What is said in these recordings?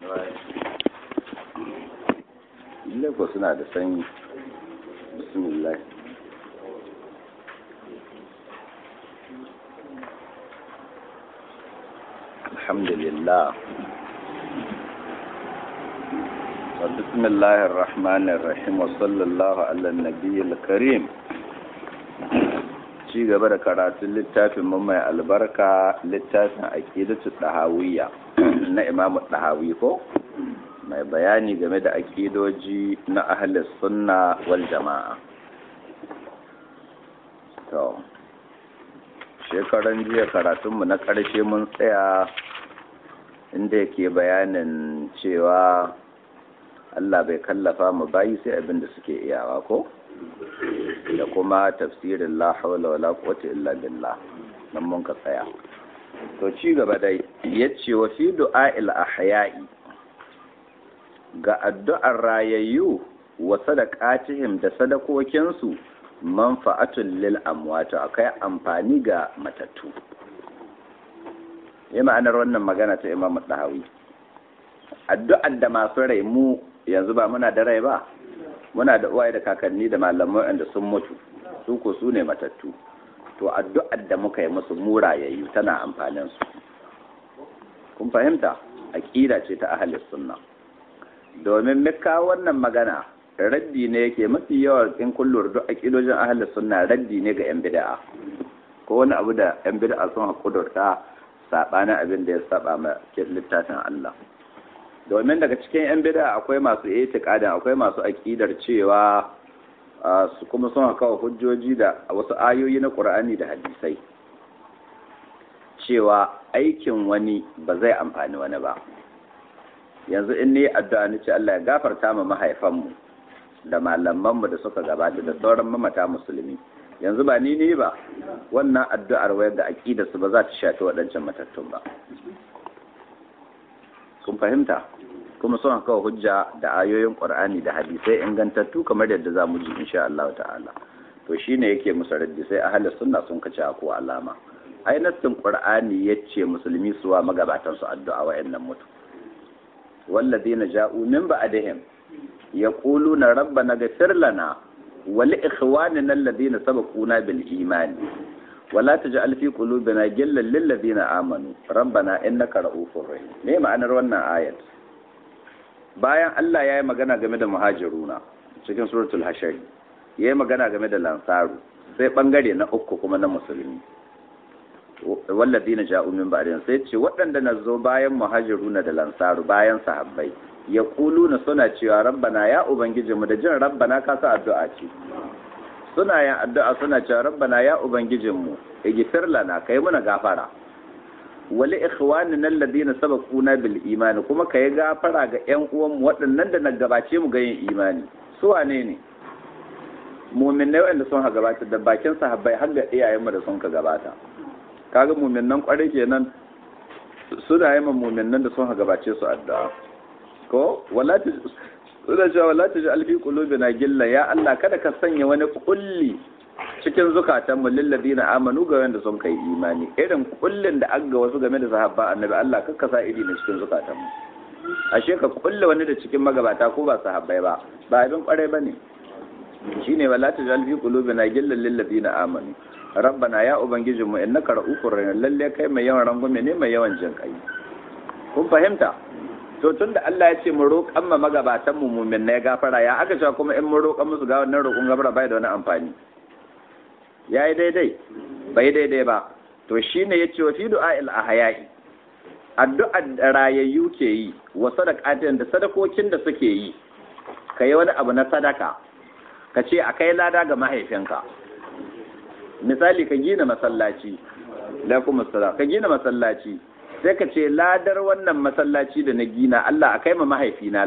Lagos suna da sanyi. Bismillah. Alhamdulillah. بسم الله الرحمن الرحيم وصلى الله على النبي الكريم ci gaba da karatun littafin mu mai albarka littafin aqidatu dahawiyya na Imam Dahawi ko mai bayani game da aqidoji na ahlus sunna wal jama'a to shekaran jiya karatun mu na karshe mun tsaya inda yake bayanin cewa Allah bai kallafa mu bayi sai abin da suke iyawa ko da kuma tafsirin la hawla wala quwwata illa billah nan mun ka tsaya to ci gaba dai yace wa fi du'a'il ahya'i ga addu'ar rayayyu wa sadaqatihim da sadakokin su manfa'atul lil amwat akai amfani ga matattu yi ma'anar wannan magana ta Imam Dahawi addu'ar da masu rai mu yanzu ba muna da rai ba muna da uwaye da kakanni da malamai wanda sun mutu su ko su ne matattu to addu'ar da muka yi musu murayayyu tana amfanin su kun fahimta aqida ce ta ahli sunna domin mika wannan magana raddi ne yake mafi yawa in kullur duk aqidojin ahli sunna raddi ne ga yan bid'a ko wani abu da yan bid'a sun hakudurta sabanin abin da ya saba ma littafin Allah domin daga cikin 'yan bida akwai masu itikadin akwai masu aƙidar cewa su kuma sun kawo hujjoji da wasu ayoyi na ƙur'ani da hadisai cewa aikin wani ba zai amfani wani ba yanzu in ni addu'a ni ce Allah ya gafarta ma mahaifanmu da malamanmu da suka gabata da sauran mamata musulmi yanzu ba ni ne ba wannan addu'ar wayar da aƙidar su ba za ta shafi waɗancan matattun ba kun fahimta kuma suna kawo hujja da ayoyin qur'ani da hadisai ingantattu kamar yadda za mu ji insha Allah ta'ala to shine yake musu raddi sai ahlus sunna sun kace ko alama ai nassin qur'ani yace musulmi suwa magabatan su addu'a wayannan mutu walladheena ja'u min ba'dihim yaquluna rabbana ghfir lana wa li ikhwanina alladhina sabaquna bil iman ولا تجعل في قلوبنا غلا للذين امنوا ربنا انك رؤوف رحيم me ma'anar wannan ayat bayan Allah ya yi magana game da muhajiruna cikin suratul hashari ya yi magana game da lansaru sai bangare na uku kuma na musulmi walladina ja'u min ba'din sai ce waɗanda na zo bayan muhajiruna da lansaru bayan sahabbai ya na suna cewa rabbana ya ubangijinmu da jin rabbana ka sa addu'a ce suna yin addu'a suna cewa rabbana ya ubangijinmu igfir lana kai muna gafara wali ikhwanina alladhina sabaquna bil iman kuma kai gafara ga ƴan uwan mu waɗannan da na gabace mu ga yin imani su wane ne mu'minai wanda sun ha gabata da bakin sahabbai har ga iyayen mu da sun ka gabata kaga mu'minan kware kenan suna yi ma mu'minan da sun ha gabace su addu'a ko wala suna cewa wala ta ji alfi qulubina gilla ya Allah kada ka sanya wani kulli cikin zukatanmu lilladina amanu ga wanda sun kai imani irin kullin da aga wasu game da sahabba annabi Allah kakka sa iri ne cikin zukatanmu ashe ka kulle wani da cikin magabata ko ba sahabbai ba ba abin kwarai bane shine wala ta ji alfi qulubina gilla lilladina amanu rabbana ya ubangijinmu innaka ra'ufur rahim lalle kai mai yawan rangume ne mai yawan jin kai kun fahimta to tun da Allah ya ce mu roƙan ma magabatan mu mumin na ya gafara ya aka cewa kuma in mun roƙan musu ga wannan roƙon gafara bai da wani amfani ya yi daidai bai daidai ba to shine ya ce wa fi du'a'il ahya'i addu'ar da rayayyu ke yi wa sadaqatin da sadakokin da suke yi ka yi wani abu na sadaka ka ce a kai lada ga mahaifinka misali ka gina masallaci laikum assalam ka gina masallaci sai ka ce ladar wannan masallaci da na gina Allah akai ma mahaifina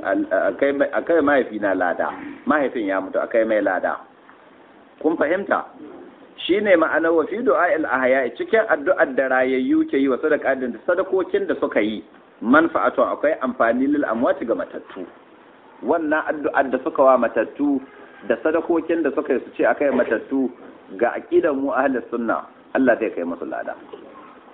akai mahaifina lada mahaifin ya mutu akai mai lada kun fahimta shine ma'anar wa fi du'a'il ahya cikin addu'ar da rayayyu ke yi wa sadaqatin da sadakokin da suka yi manfa'atu akwai amfani lil amwati ga matattu wannan addu'ar da suka wa matattu da sadakokin da suka yi su ce akai matattu ga aqidar mu ahlus sunna Allah zai kai musu lada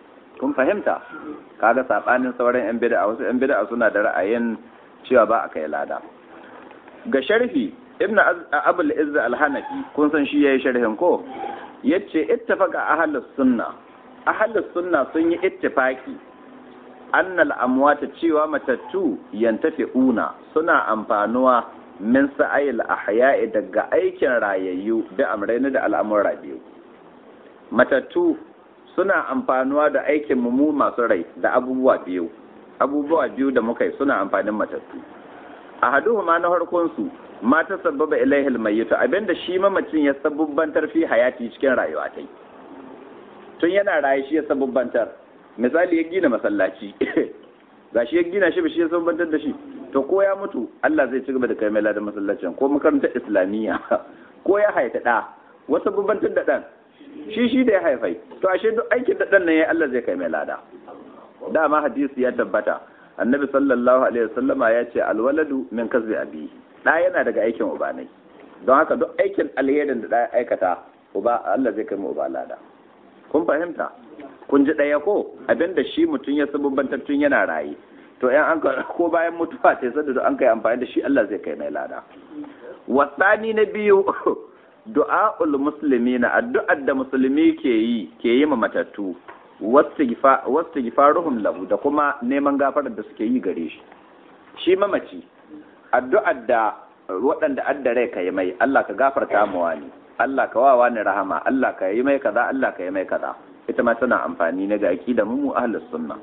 kun fahimta kaga sabanin sauran yan bid'a wasu yan bid'a suna da ra'ayin cewa ba a kai lada ga sharhi ibn abul izz al-hanafi kun san shi yayi sharhin ko yace ittafaqa ahlus sunna ahlus sunna sun yi ittifaki annal amwata cewa matattu yantafi'una suna amfanuwa min sa'ayil ahya'i daga aikin rayayyu da amraina da al'amura biyu matattu suna amfanuwa da aikin mu masu rai da abubuwa biyu abubuwa biyu da muka yi suna amfanin matattu a haduhuma na harkon su ma ta sababa ilaihil mayyitu abinda shi mamacin ya sabubbantar fi hayati cikin rayuwa tai tun yana raye shi ya sabubbantar misali ya gina masallaci gashi ya gina shi ba shi ya sabubbantar da shi to ko ya mutu Allah zai ci gaba da kai mai ladan masallacin ko makarantar islamiyya ko ya haifa da wasu sabubbantar da dan shi shi da ya haifai to ashe duk aikin da dan nan ya Allah zai kai mai lada dama hadisi ya tabbata annabi sallallahu alaihi wasallama ya ce alwaladu min kasbi abi da yana daga aikin uba ne don haka duk aikin alherin da da aikata uba Allah zai kai mu uba lada kun fahimta kun ji daya ko abinda shi mutum ya sabubbantar tun yana raye to yan an ko bayan mutuwa sai sadda an kai amfani da shi Allah zai kai mai lada wasani na biyu du'a'ul muslimina addu'ar da musulmi ke yi ke yi ma matattu wasu gifaruhum lahu da kuma neman gafarar da suke yi gare shi shi mamaci addu'ar da waɗanda adda rai ka yi mai Allah ka gafarta mu wani Allah ka wawa ni rahama Allah ka yi mai kaza Allah ka yi mai kaza ita ma tana amfani ne ga aqida mu ahlus sunna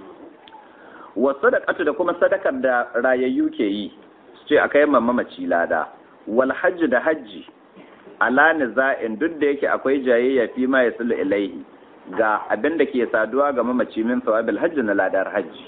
wa sadaqatu da kuma sadakar da rayayyu ke yi su ce akai mamaci lada wal hajj da hajji ala niza'in duk da yake akwai jayayya fi ma yasulu ilaihi ga abin da ke saduwa ga mamaci min sawabil hajji na ladar hajji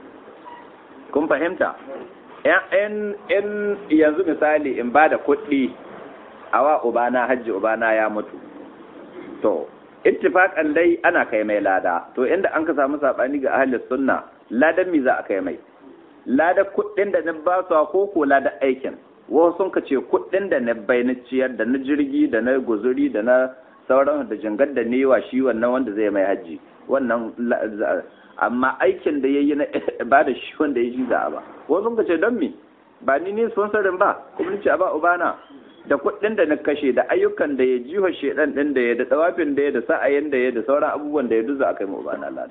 kun fahimta in yanzu misali in ba da kuɗi a wa ubana hajji ubana ya mutu to ittifaqan dai ana kai mai lada to inda an ka samu sabani ga ahli sunna ladan mi za a kai mai lada kuɗin da na ba su ko ko lada aikin wasu sun ka ce kuɗin da na bai na ciyar da na jirgi da na guzuri da na sauran da jangar da ne wa shi wannan wanda zai mai hajji wannan amma aikin da ya yi na ba da shi wanda ya ji za a ba wasu sun ka ce don me ba ni ne sponsorin ba kuma ni ce a ba ubana da kuɗin da na kashe da ayyukan da ya jiwa shedan din da ya da tsawafin da ya da sa'ayin da ya da sauran abubuwan da ya duza a kai mu ubana lada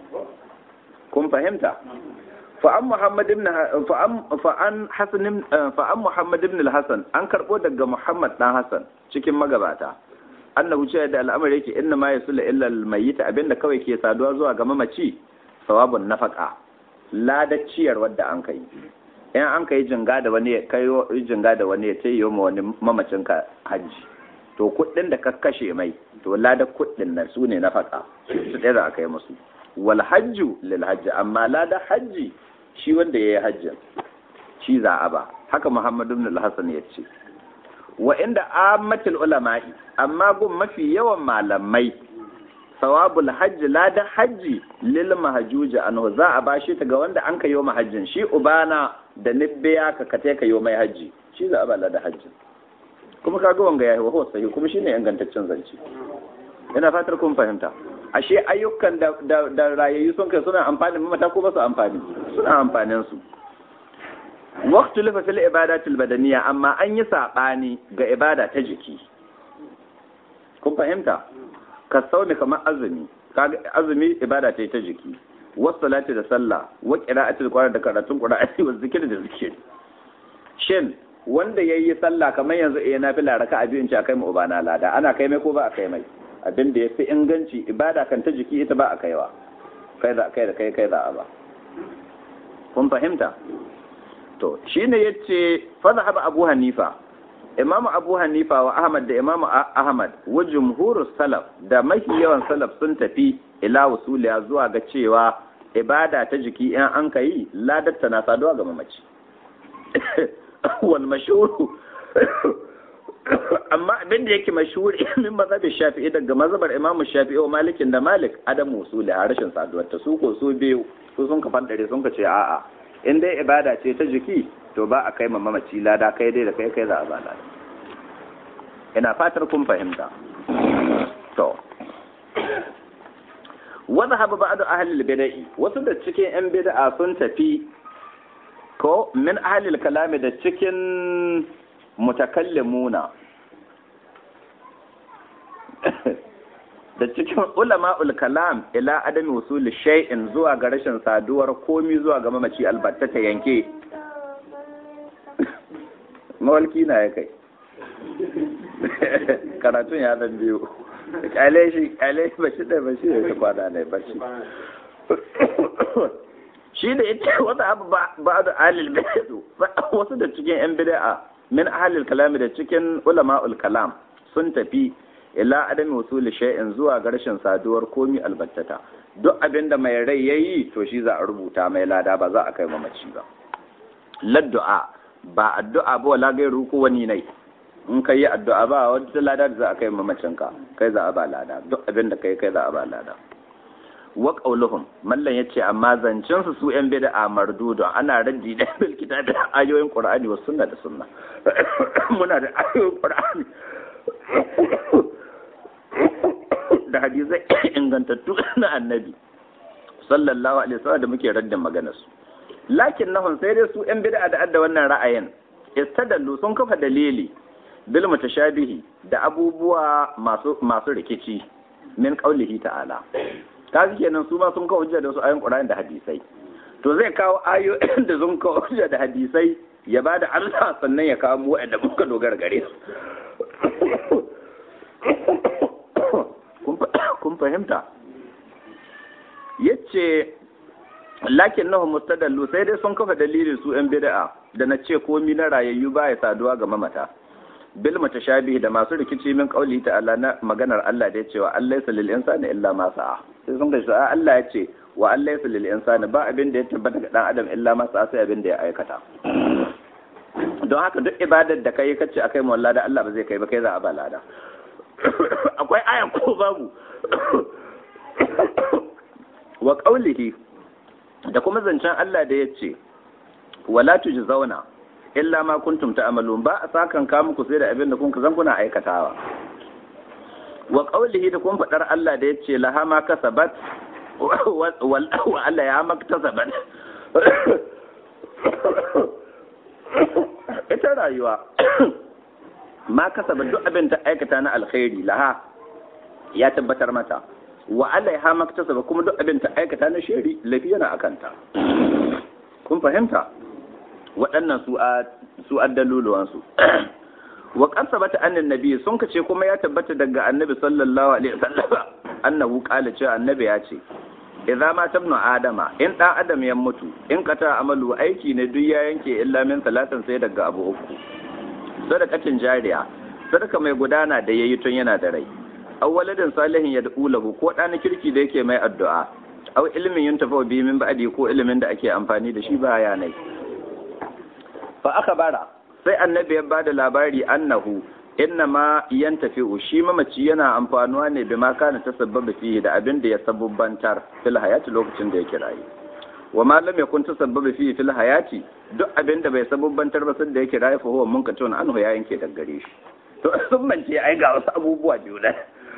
kun fahimta fa'an Muhammad ibn fa'an Hasan fa'an Muhammad ibn al-Hasan an karbo daga Muhammad dan Hasan cikin magabata annahu ce da al'amari yake inna ma yasul illa al-mayyit abinda kawai ke saduwa zuwa ga mamaci sawabun nafaqa lada ciyar wadda an kai in an kai jinga da wani kai jinga da wani ya tayi ma wani mamacin ka haji to kuɗin da ka kashe mai to lada kuɗin nan su ne nafaqa su ɗaya za a kai musu wal hajju lil hajji amma lada hajji shi wanda ya yi hajjin shi za a ba haka muhammadu ibn al-hasan ya ce wa inda ammatul ulama'i amma gun mafi yawan malamai sawabul hajji lada hajji lil mahjuji anhu za a bashi ta ga wanda an ka yi mahajjin shi ubana da nibbiya ka kate ka yi mai hajji shi za a ba lada hajji kuma kaga wanga yayi wa sahi kuma shine ingantaccen zance ina fatar kun fahimta ashe ayyukan da da rayayyu sun kai suna amfani mamata ko ba su amfani suna amfanin su waqtu lifa fil ibadatil badaniya amma an yi sabani ga ibada ta jiki kun fahimta ka saumi kamar azumi kaga azumi ibada ce ta jiki was salati da sallah wa qira'atul qur'an da karatun qur'ani wa zikri da zikiri shin wanda yayi sallah kamar yanzu eh na fi laraka a biyun ci akai mu ubana lada ana kai mai ko ba a kai mai abin da ya fi inganci ibada kan ta jiki ita ba a kaiwa kai da kai da kai kai da ba kun fahimta to shine yace fa zahaba abu hanifa imamu abu hanifa wa ahmad da imamu ahmad wa jumhurus salaf da mafi yawan salaf sun tafi ila wusuliya zuwa ga cewa ibada ta jiki in an kai ladatta na saduwa ga mamaci wal mashhuru amma abin da yake mashhuri min mazhabin shafi'i daga mazhabar imam shafi'i wa malikin da malik adam usuli a rashin saduwar ta su ko su biyu su sun kafan dare sun ce a'a in dai ibada ce ta jiki to ba a kai ma mamaci lada kai dai da kai kai za a ba lada ina fatar kun fahimta to wanda haɓa ba da ahalil bida'i wasu da cikin 'yan bida'a sun tafi ko min ahalil kalami da cikin mutakallimuna da cikin ulama'ul kalam ila adami wasuli shay'in zuwa ga rashin saduwar komi zuwa ga mamaci albatta ta yanke mawalki na ya kai karatun ya zan biyu kyale shi kyale shi bashi da bashi da ta kwana ne bashi shi da ita wata abu ba da alil bid'u wasu da cikin yan bid'a min ahlil kalami da cikin ulama'ul kalam sun tafi ila adami wasuli shay'in zuwa ga rashin saduwar komi albattata duk abin da mai rai yayi to shi za a rubuta mai lada ba za a kai mamaci ba laddu'a ba addu'a ba wala gairu ko wani nai in ka yi addu'a ba wata lada da za a kai mamacin ka kai za a ba lada duk abin da kai kai za a ba lada wa qauluhum mallan yace amma zancin su su yan bid'a mardudu ana raddi da bil kitabi ayoyin qur'ani wa sunna da sunna muna da ayoyin qur'ani da hadisai ingantattu na annabi sallallahu alaihi wasallam da muke raddin maganar su lakin nahun sai dai su yan bid'a da adda wannan ra'ayin istadallu sun kafa dalili bil mutashabihi da abubuwa masu masu rikici min qaulihi ta'ala kaji kenan su ma sun kawo hujja da wasu ayoyin Qur'ani da hadisai to zai kawo ayoyin da sun kawo hujja da hadisai ya bada Allah sannan ya kawo mu wa'anda muka dogara gare su kun fahimta yace lakin nahu mustadallu sai dai sun kafa dalilin su yan bid'a da na ce komi na rayayyu ba ya saduwa ga mamata bil mutashabihi da masu rikici min qauli ta'ala na maganar Allah da ya ce wa Allah lil insani illa ma sa'a sai sun gaji a Allah ya ce wa Allah lil insani ba abin da ya tabbata ga dan adam illa ma sa'a sai abin da ya aikata don haka duk ibadar da kai kace akai mu da Allah ba zai kai ba kai za a ba lada akwai aya ko babu wa qaulihi da kuma zancen Allah da ya ce wala zauna illa ma kuntum ta'malun ba a sakan ka muku sai da abin da kun zan kuna aikatawa wa qawlihi da kun fadar Allah da ya ce laha ma kasabat wa Allah ya maktasabat ita rayuwa ma kasabat duk abin ta aikata na alkhairi laha ya tabbatar mata wa Allah ya maktasaba kuma duk abin ta aikata na shari lafiya na akanta kun fahimta waɗannan su addaluluwansu wa kasabata annan nabi sun kace kuma ya tabbata daga annabi sallallahu alaihi wasallam annahu qala cewa annabi ya ce idza ma tabnu adama in dan adam ya mutu in kata amalu aiki ne duk ya yanke illa min salatan sai daga abu uku sadaqatin jariya sadaka mai gudana da yayi tun yana da rai aw waladin salihin yad'u lahu ko ɗan kirki da yake mai addu'a aw ilmin yuntafa bi min ba'di ko ilimin da ake amfani da shi baya nai fa aka bara sai annabi ya bada labari annahu inna ma yantafi'u shi mamaci yana amfanuwa ne bi ma kana tasabbaba fihi da abin da ya sabubbantar fil hayati lokacin da yake rayu wa ma lam yakun tasabbaba fihi fil hayati duk abin da bai sabubbantar ba sai da yake rayu fa huwa munkatun anhu ya yanke daggare shi to sun mance ai ga wasu abubuwa biyu da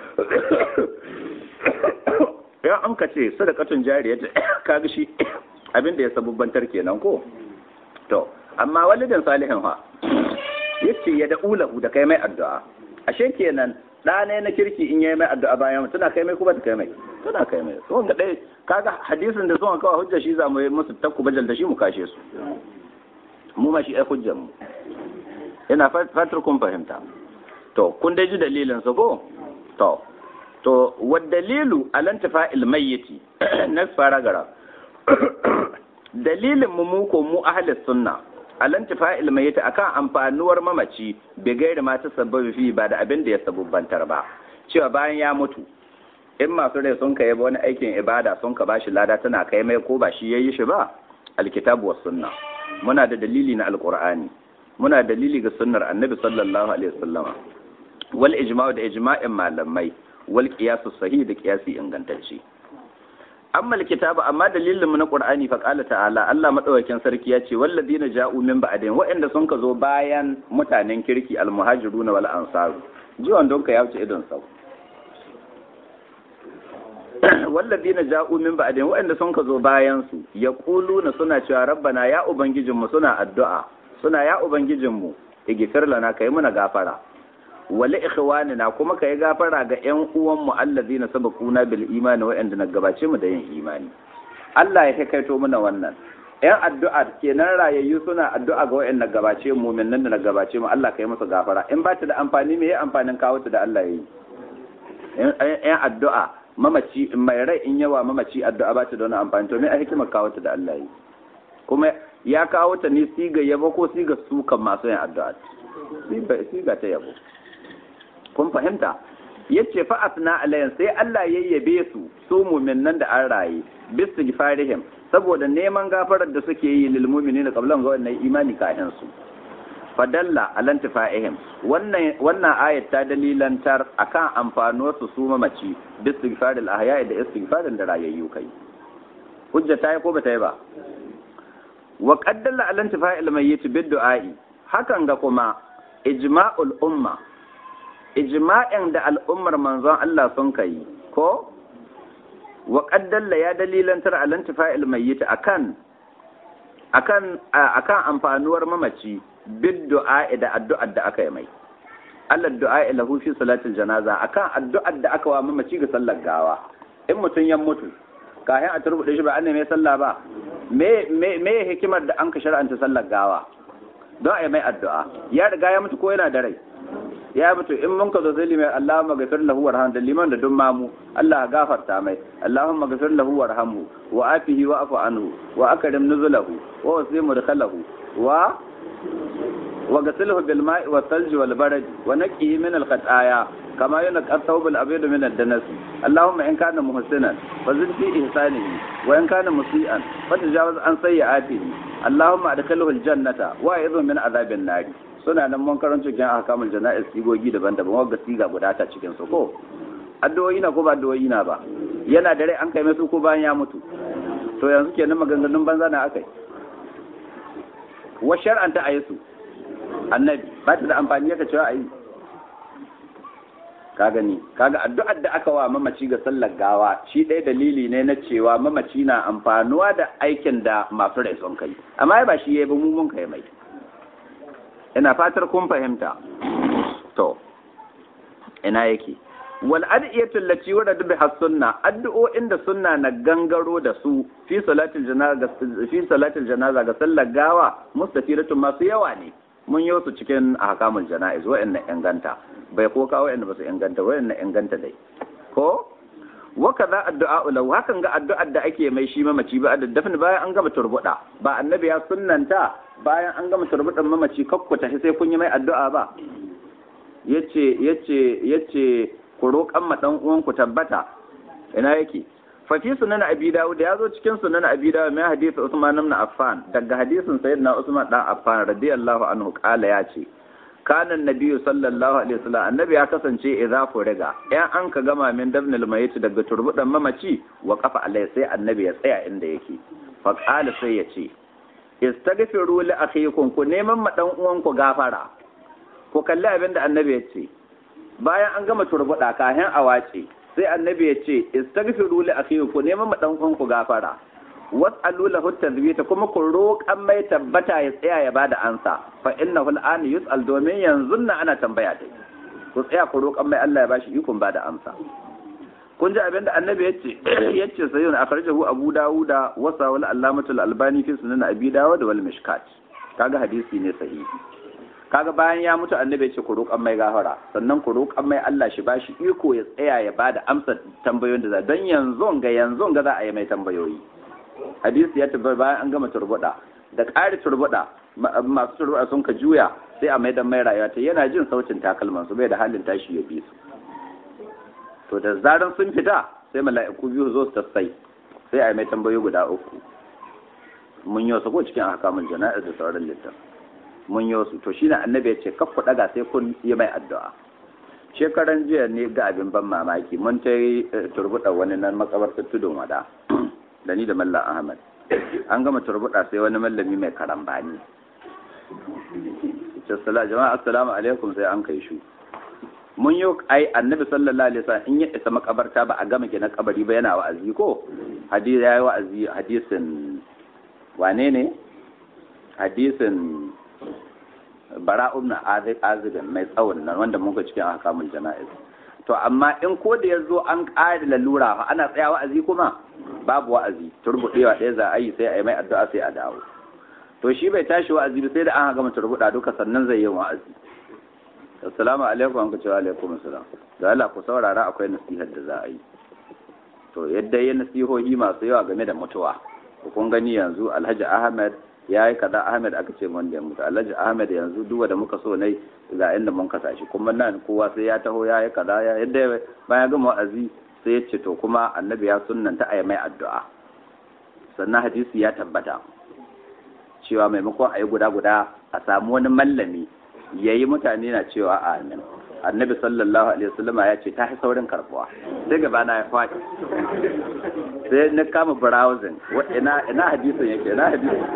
ya an ka ce sadakatun jariya ta kaga shi abin da ya sabubbantar kenan ko to amma walidan salihin ha yace ya da ulahu da kai mai addu'a ashe kenan da ne na kirki in yayi mai addu'a bayan tana kai mai kuma ta kai mai tana kai mai so ga dai kaga hadisin da zuwa kawai hujja shi za mu yi musu takku bajal da shi mu kashe su mu ma shi ai hujjar mu ina fatar kun fahimta to kun dai ji dalilin sa ko to to wad dalilu alantifa ilmayyiti na fara gara dalilin mu mu ko mu ahlus sunna alantifa ilmayyiti akan amfanuwar mamaci bai gaira ma ta sabbabi fi ba da abin da ya sabubbantar ba cewa bayan ya mutu in masu rai sun kai wani aikin ibada sun ka bashi lada tana kai mai ko ba shi yayi shi ba alkitabu was sunna muna da dalili na alqur'ani muna da dalili ga sunnar annabi sallallahu alaihi wasallama wal ijma'u da ijma'in malamai wal qiyasu sahih da qiyasi ingantacce amma kitabu amma dalilin mu na qur'ani fa qala ta'ala Allah madaukakin sarki ya ce walladina ja'u min ba'din wa'anda sun ka zo bayan mutanen kirki al muhajiruna wal ansaru jiwon donka ya wuce idon sau walladina ja'u min ba'din waɗanda sun ka zo bayan su yaquluna suna cewa rabbana ya ubangijinmu suna addu'a suna ya ubangijinmu igfir lana kai muna gafara wali ikhwanina kuma kai gafara ga ƴan uwan mu allazina sabaquna bil imani waɗanda na gabace mu da yin imani Allah ya kaito muna wannan ƴan addu'a kenan rayayyu suna addu'a ga waɗanda gabace mu mu'minan da na gabace mu Allah kai musu gafara in ba ta da amfani me ya amfanin kawo ta da Allah yayi ƴan addu'a mamaci mai rai in yawa mamaci addu'a ba ta da wani amfani to me a hikimar kawo ta da Allah yayi kuma ya kawo ta ne siga yabo ko siga sukan masu yin addu'a siga ta yabo kun fahimta yace fa asna alayhi sai Allah ya yabe su su mu'minan da an raye bistighfarihim saboda neman gafarar da suke yi lil mu'minina qablan ga wannan imani kafin su fadalla alantifa'ihim wannan wannan ayat ta dalilantar akan amfanuwar su su mamaci bistighfaril ahya'i da istighfarin da rayayyu kai hujja ta yi ko bata yi ba wa qaddalla alantifa'il mayyit bid du'a'i hakan ga kuma ijma'ul umma ijma'in da al'ummar manzon Allah sun kai ko wa qaddalla ya dalilantar alantifa'il mayyit akan akan akan amfanuwar mamaci bid du'a'i da addu'ar da aka yi mai Allah du'a'i lahu fi salatil janaza akan addu'ar da aka wa mamaci ga sallar gawa in mutum ya mutu kayan a turbuɗe shi ba an mai sallah ba me me me hikimar da an ka shar'anta sallar gawa don a yi mai addu'a ya riga ya mutu ko yana da rai ya mutu in mun ka zo zai limai Allahumma gafir lahu warham da liman da dun mamu Allah gafarta mai Allahumma gafir lahu warhamhu wa afihi wa afu anhu wa akrim nuzulahu wa wasi mudkhalahu wa wa gasilhu bil ma'i wa thalji wal barad wa naqihi min al khataya kama yunqa thawb al abyad min al danas Allahumma in kana muhsinan fa zid fi ihsanihi wa in kana musian fa tajawaz an sayyi'atihi Allahumma adkhilhu al jannata wa a'idhu min adhabin nar suna nan mun karanto cikin ahkamul jana'iz sigogi daban-daban wanda siga guda ta cikin su ko addu'o'i na ko ba addu'o'i na ba yana da rai an kai mai su ko bayan ya mutu to yanzu kenan maganganun banza na akai wa shar'anta ayisu annabi ba ta da amfani yaka cewa ayi ka gani kaga addu'ar da aka wa mamaci ga sallar gawa shi ɗaya dalili ne na cewa mamaci na amfanuwa da aikin da masu rai sun kai amma ba shi yayi ba mu mun kai mai ina fatar kun fahimta to ina yake wal adiyatu allati warada biha sunna addu'o'in da sunna na gangaro da su fi salatil janaza fi salatil janaza ga sallar gawa mustafiratun masu yawa ne mun yi su cikin ahkamul janaiz wa'annan inganta bai ko kawo wa'anda ba su inganta wa'annan inganta dai ko wa kaza addu'a lahu hakan ga addu'ar da ake mai shi mamaci ba da dafin bayan an gama turbuda ba annabi ya sunnanta bayan an gama turbudan mamaci kakkuta sai kun yi mai addu'a ba yace yace yace ku roƙan ma dan uwan ku tabbata ina yake fa fi sunan abi dawud ya zo cikin sunan abi dawud mai hadisi usman ibn affan daga hadisin sayyidina usman dan affan radiyallahu anhu kala ya ce kana nabiyyu sallallahu alaihi wasallam annabi ya kasance idza furiga yan an ka gama min dabnil mayit daga turbudan mamaci wa qafa alai sai annabi ya tsaya inda yake fa qala sai ya ce istaghfiru li akhikum ku neman ma dan uwan ku gafara ku kalli abin da annabi ya ce bayan an gama turbuda kayan awace sai annabi ya ce istaghfiru li akhikum ku neman ma dan uwan ku gafara was'alu lahu tazbita kuma ku roƙan mai tabbata ya tsaya ya bada ansa fa innahu al'an yus'al domin yanzu na ana tambaya ta ku tsaya ku roƙan mai Allah ya bashi ikon bada amsa kun ji abinda annabi yace yace sayyidun akhrajahu abu dawuda wa sawal allamatul albani fi sunan abi dawud wal mishkat kaga hadisi ne sahihi kaga bayan ya mutu annabi yace ku roƙan mai gafara sannan ku roƙan mai Allah shi bashi iko ya tsaya ya bada amsa tambayoyin da za don yanzu ga yanzu ga za a yi mai tambayoyi hadisi ya tabbata bayan an gama turbuda da ƙari turbuda masu turbuda sun ka juya sai a maidan mai rayuwa ta yana jin sautin takalman su bai da halin tashi ya bi su to da zaran sun fita sai mala'iku biyu zo su tassai sai a yi mai tambayoyi guda uku mun yi wasu ko cikin hakamun jana'ir da sauran littan mun yi wasu to shi na annabi ya ce kaf ku daga sai kun yi mai addu'a shekaran jiya ne ga abin ban mamaki mun ta yi turbuɗa wani nan makabartar tudun wada da ni da mallam ahmad an gama turbuɗa sai wani mallami mai karambani ce sala jama'a assalamu alaikum sai an kai shu mun yi ai annabi sallallahu alaihi wasallam in ya isa makabarta ba a gama gina kabari ba yana wa'azi ko hadisi yayi wa'azi hadisin wane ne hadisin bara ibn azib mai tsawon nan wanda muka cikin ahkamul jana'iz to amma in ko da yazo an ƙara lalura ana tsaya wa'azi kuma babu wa'azi turbudewa ɗaya za a yi sai a yi mai addu'a sai a dawo to shi bai tashi wa'azi ba sai da an gama turbuda duka sannan zai yi wa'azi assalamu alaikum an kace wa alaikum assalam da Allah ku saurara akwai nasihar da za a yi to yadda ya nasihohi masu yawa game da mutuwa kun gani yanzu Alhaji Ahmed ya yi kaza Ahmed aka ce wanda ya mutu Alhaji Ahmed yanzu duk da muka so ne ga inda mun kasa shi kuma nan kowa sai ya taho ya yi kaza ya yadda bayan gama wa'azi sai ya ce to kuma annabi ya sunnanta a mai addu'a sannan hadisi ya tabbata cewa maimakon a yi guda guda a samu wani mallami ya yi mutane na cewa amin annabi sallallahu alaihi wasallama ya ce ta fi saurin karbuwa sai gaba na ya faɗi sai na kama browsing ina ina hadisin yake ina hadisin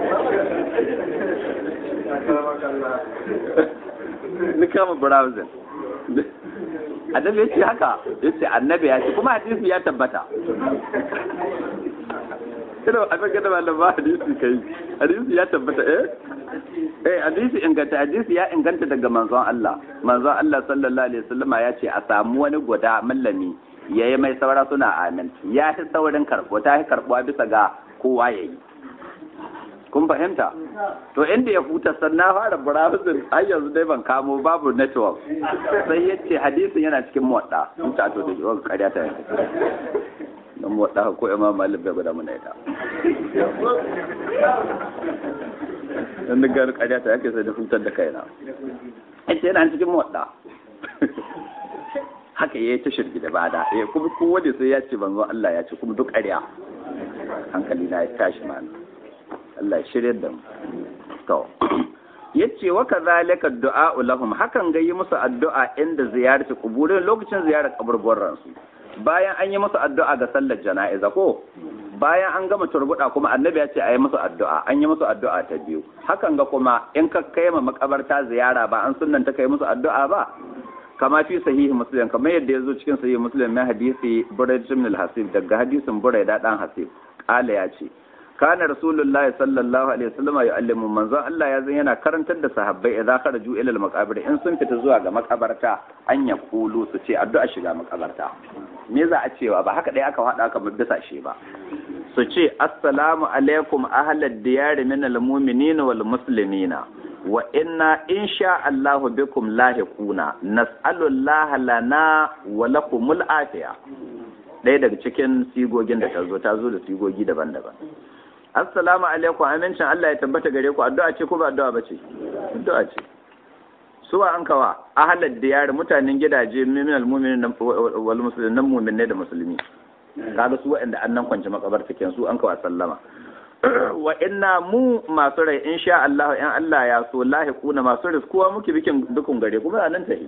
ni kama browsing annabi ya ce haka ya ce annabi ya ce kuma hadisi ya tabbata ina abin gada ba ba hadisi kai hadisi ya tabbata eh eh hadisi inganta hadisi ya inganta daga manzon Allah manzon Allah sallallahu alaihi wasallama ya ce a samu wani guda mallami yayi mai saura suna amin ya fi saurin karbo ta fi karbuwa bisa ga kowa yayi kun fahimta to inda ya huta sannan fara browsing har yanzu dai ban kamo babu network sai ya ce hadisin yana cikin muwadda in ta to da yawan ƙarya ta yanka don muwadda ko imam malik bai gwada mana ita dan da gano ƙarya ta yake sai da hutar da kaina ita yana cikin muwadda haka ya yi ta shirgi da bada ya kuma kowane sai ya ce banzo Allah ya ce kuma duk ƙarya hankali na ya tashi mana Allah shirya da mu to yace wa kadhalika du'a lahum hakan ga yi musu addu'a inda ziyarci kuburin lokacin ziyarar kaburburan su bayan an yi musu addu'a ga sallar jana'iza ko bayan an gama turbuda kuma annabi ya ce a yi musu addu'a an yi musu addu'a ta biyu hakan ga kuma in ka kai ma makabarta ziyara ba an sunnanta kai musu addu'a ba kama fi sahihi muslim kamar yadda ya zo cikin sahihi muslim na hadisi burayd ibn al-hasib daga hadisin burayda dan hasib kala ya ce kana rasulullahi sallallahu alaihi wasallam ya allimu manzon Allah ya zan yana karantar da sahabbai idza kharaju ila al-maqabir in sun fita zuwa ga makabarta an ya kulu su ce addu'a shiga makabarta me za a cewa ba haka dai aka hada aka bisa shi ba su ce assalamu alaikum ahlad diyar min al-mu'minina wal muslimina wa inna insha Allah bikum lahiquna nas'alu Allah lana wa lakumul afiya ɗaya daga cikin sigogin da ta zo ta zo da sigogi daban-daban assalamu alaikum amincin Allah ya tabbata gare ku addu'a ce ko ba addu'a bace addu'a ce suwa an kawa ahlal diyar mutanen gidaje minal mu'minin wal muslimin nan mu'minai da musulmi kaga su waɗanda annan kwance makabarta ken su an kawa sallama wa inna mu masu rai insha Allah in Allah ya so lahiquna masu riskuwa muke bikin dukun gare kuma nan tahi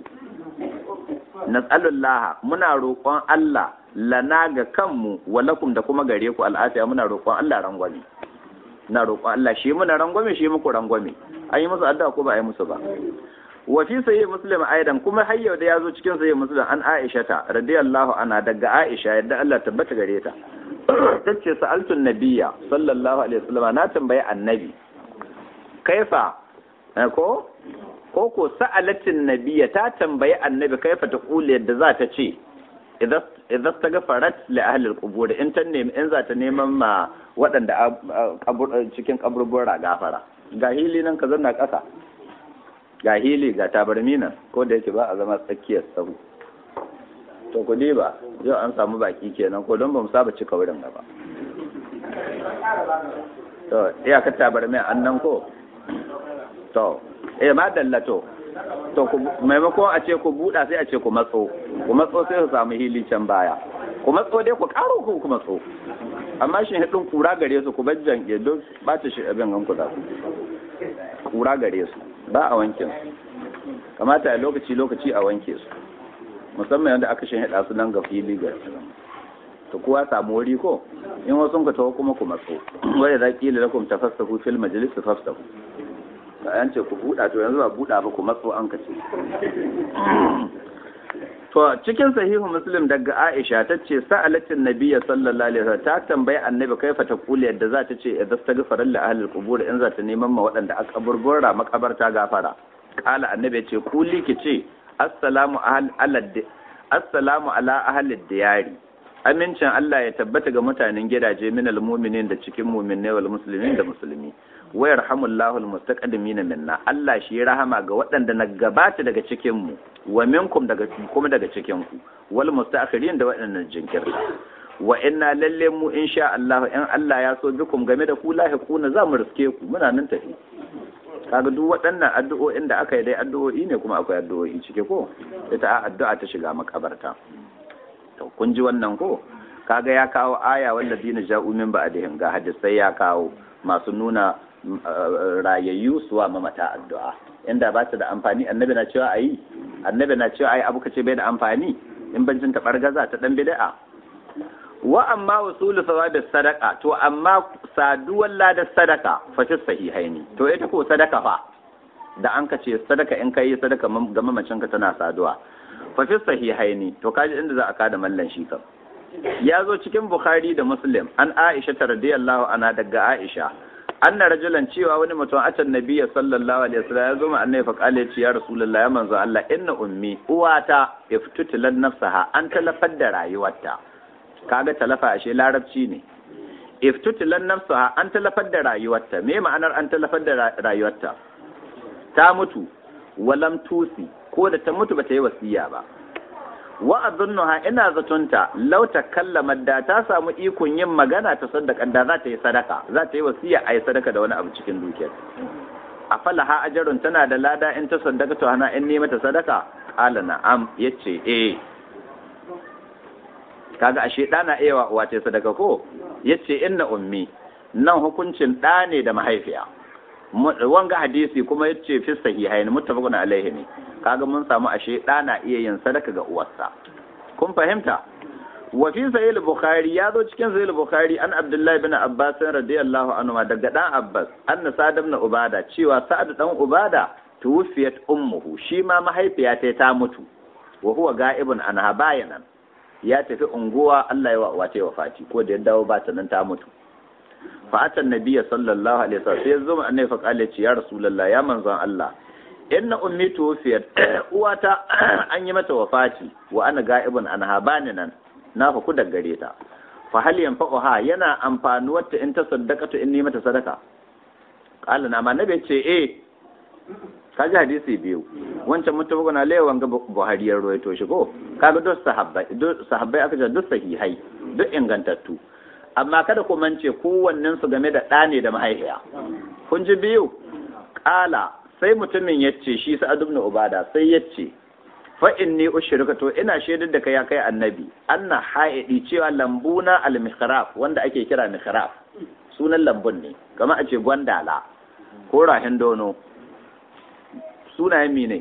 nas'alullah muna roƙon Allah lana ga kanmu walakum da kuma gare ku al'afiya muna roƙon Allah rangwame na roƙon Allah shi muna rangwame shi muku rangwame an yi musu addu'a ko ba a yi musu ba wa fi sahih muslim aidan kuma har yau da yazo cikin sahih muslim an Aisha ta radiyallahu anha daga Aisha yadda Allah tabbata gare ta tace sa'altu nabiyya sallallahu alaihi wasallam na tambayi annabi kaifa ko ko ko sa'alatin nabiyya ta tambayi annabi kaifa ta kula yadda za ta ce idan ta gafarat li ahli al-qubur in ta nemi in za ta neman ma waɗanda cikin kaburbura gafara ga hili nan ka zanna ƙasa ga hili ga tabarmi nan ko da yake ba a zama tsakiyar sahu to ku ba yau an samu baki kenan ko don ba mu saba cika wurin gaba to iyakar tabarmi an nan ko to eh ma dallato to maimakon a ce ku buɗa sai a ce ku matso ku matso sai su samu hili can baya ku matso dai ku ƙaro ku ku matso amma shi hidin kura gare su ku bajjan ke don ba ta shi abin ganku za su kura gare su ba a wanke su kamata a lokaci lokaci a wanke su musamman yadda aka shi hida su nan ga fili ga to kuwa samu wuri ko in wasu ka taho kuma ku matso wanda za ki lakum tafassahu fil majlis tafassahu an ce ku buɗa to yanzu ba buɗa ba ku matso an kace to cikin sahihu muslim daga aisha ta ce sa'alatin nabiyya sallallahu alaihi wasallam ta tambayi annabi kaifa ta kuli yadda za ta ce idan ta gafara li ahli qubur in za ta neman ma waɗanda aka burbura makabarta gafara kala annabi ya ce kuli ki ce assalamu ala assalamu ala ahli diyari amincin Allah ya tabbata ga mutanen gidaje minal mu'minin da cikin mu'minai wal muslimin da musulmi wa yarhamullahu almustaqdimin minna Allah shi ya rahama ga waɗanda na gabata daga cikin mu wa minkum daga kuma daga cikin ku wal mustaakhirin da waɗannan jinkirta wa inna lalle mu insha Allah in Allah ya so bikum game da ku lahiquna za mu riske ku muna nan tafi kaga duk waɗannan addu'o'in da aka yi dai addu'o'i ne kuma akwai addu'o'i cike ko ita addu'a ta shiga makabarta to kun ji wannan ko kaga ya kawo aya wanda dina ja'u min ba'dihim ga hadisai ya kawo masu nuna rayayyu suwa mamata addu'a inda ba ta da amfani annabi na cewa ayi annabi na cewa ayi abu kace bai da amfani in bancin ta bargaza ta dan bid'a wa amma wasulu sawabi sadaqa to amma saduwar ladar sadaka fa fi sahihaini to ita ko sadaka fa da an kace sadaka in kai sadaka ga mamacin ka tana saduwa fa fi sahihaini to kaji inda za a kada mallan shi kam ya zo cikin bukhari da muslim an aisha ta radiyallahu anha daga aisha anna rajulan cewa wani mutum atan nabiyya sallallahu alaihi wasallam ya zo ma annabi fa kale ya rasulullahi ya manzo Allah inna ummi uwata iftutilan nafsaha an talafar da rayuwarta kaga talafa ashe larabci ne iftutilan nafsaha an talafar da rayuwarta me ma'anar an talafar da rayuwarta ta mutu walam tusi ko da ta mutu bata yi wasiya ba wa azunnuha ina zatunta law takallama da ta samu ikon yin magana ta sadaka da za ta yi sadaka za ta yi wasiya a yi sadaka da wani abu cikin dukiyar a falaha ajarun tana da lada in ta sadaka to hana in nema ta sadaka qala na'am yace eh kaga ashe da na iya wa ta sadaka ko yace inna ummi nan hukuncin da ne da mahaifiya wanga hadisi kuma yace fi sahihain muttafaqun alaihi ne kaga mun samu ashe da na iya yin sadaka ga uwarsa kun fahimta wa fi sahih al-bukhari ya zo cikin sahih al-bukhari an abdullahi bin abbas radiyallahu anhu daga dan abbas anna sa'ad ibn ubada cewa sa'ad dan ubada tuwfiyat ummuhu shi ma mahaifiya ta ta mutu wa huwa ga'ibun anha bayanan ya tafi unguwa Allah ya wa wace wafati ko da ya dawo ba ta nan ta mutu fa'atan nabiyya sallallahu alaihi wasallam sai zo annabi fa kale ce ya rasulullah ya manzon Allah inna ummi tuwfiyat uwata an yi mata wafati wa ana ga'ibun anha bani nan na fa ku gare ta fa hal yanfa'uha yana amfanuwar ta in ta saddaqatu in ni mata sadaka qala na ma nabi ce eh kaji hadisi biyu wancan mutabakun alayhi wanga buhari ya ruwaito shi ko kaga duk sahabbai duk sahabbai aka ce duk sahihai duk ingantattu amma kada ku mance kowannen su game da ɗa ne da mahaifiya kun ji biyu ƙala sai mutumin ya ce shi sa'ad ibn ubada sai ya ce fa inni ushrika to ina shaidar da kai ya kai annabi anna haidi cewa lambuna al mihraf wanda ake kira mihraf sunan lambun ne kamar a ce gwandala ko rahin dono sunayen mi ne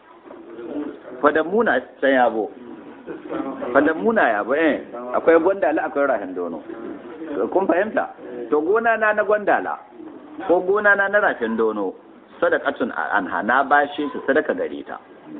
fadammuna can yabo fadammuna yabo eh akwai gwandala akwai rahin dono kun fahimta to gona na na gwandala ko gona na na rafin dono sadakatun anha na bashi shi sadaka gare ta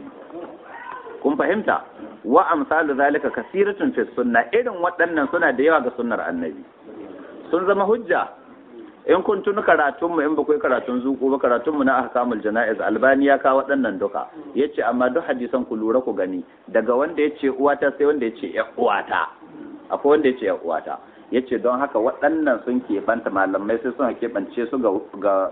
kun fahimta wa amsalu zalika kasiratun fi sunna irin waɗannan suna da yawa ga sunnar annabi sun zama hujja in kun tuni karatun mu in ba kai karatun zuku ba karatun mu na ahkamul janaiz albani ya kawo waɗannan duka yace amma duk hadisan ku lura ku gani daga wanda yace uwata sai wanda yace ya uwata akwai wanda yace ya uwata ya ce don haka waɗannan sun keɓanta malamai sai suna keɓance su ga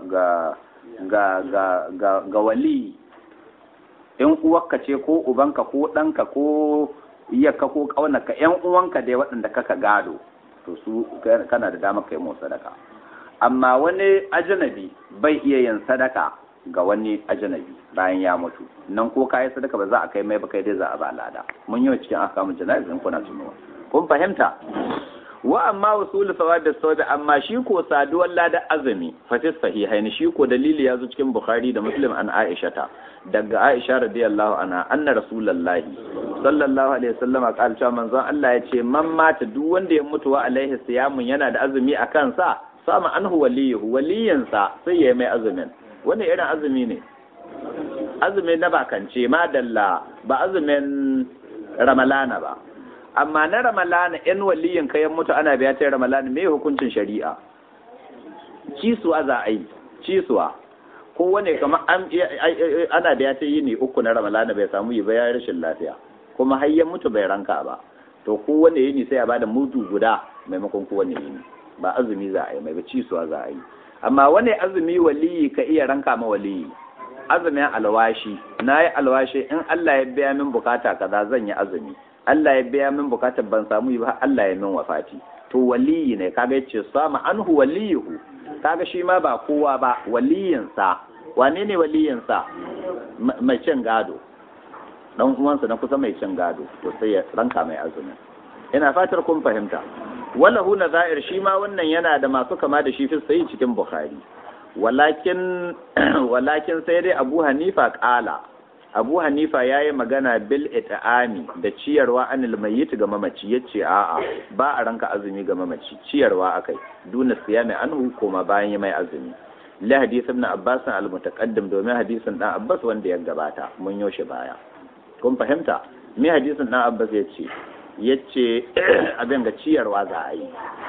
ga wali in uwarka ce ko ubanka ko ɗanka ko iyaka ko ƙaunaka ‘yan uwanka dai waɗanda kaka gado to su kana da dama kai mu sadaka amma wani ajanabi bai iya yin sadaka ga wani ajanabi bayan ya mutu nan ko kayi sadaka ba za a kai mai ba kai dai za a ba lada mun yi cikin akamun jana'izin kuna tunuwa kun fahimta wa amma wasul sawabi sawabi amma shi ko saduwar lada azumi fatis sahihaini shi ko dalili ya zo cikin bukhari da muslim an aisha ta daga aisha radiyallahu anha anna rasulullahi sallallahu alaihi wasallam qala cewa manzon Allah ya ce man mata duk wanda ya mutu wa alaihi siyamun yana da azumi a kansa sama anhu waliyuhu waliyansa sai ya mai azumin wani irin azumi ne azumi na bakance madalla ba azumin ramalana ba amma na ramalana in waliyin kayan mutu ana biya ta ramalana me hukuncin shari'a cisuwa za a yi cisuwa kowane kamar ana biya ta yi ne uku na ramalana bai samu yi ba ya rashin lafiya kuma har ya mutu bai ranka ba to kowane yini sai a bada mudu guda maimakon kowane yini ba azumi za a yi mai ba cisuwa za a yi amma wani azumi waliyi ka iya ranka ma waliyi azumin alwashi na yi alwashi in Allah ya biya min bukata kaza zan yi azumi Allah ya biya min bukatar ban samu yi ba Allah ya min wafati to waliyi ne kaga yace sama anhu waliyuhu kaga shi ma ba kowa ba waliyinsa wane ne waliyinsa mai cin gado dan uwansa na kusa mai cin gado to sai ya ranka mai azumi ina fatar kun fahimta walahu nazair shi ma wannan yana da masu kama da shi fi sai cikin bukhari walakin walakin sai dai abu hanifa kala abu hanifa ya yi magana bil ita'ami da ciyarwa anil mayyit ga mamaci ya ce a'a ba a ranka azumi ga mamaci ciyarwa akai duna siyami anhu koma bayan yi mai azumi la hadith ibn abbas al mutaqaddim domin hadisin dan abbas wanda ya gabata mun yoshe baya kun fahimta me hadisin dan abbas ya ce yace abin ga ciyarwa za a yi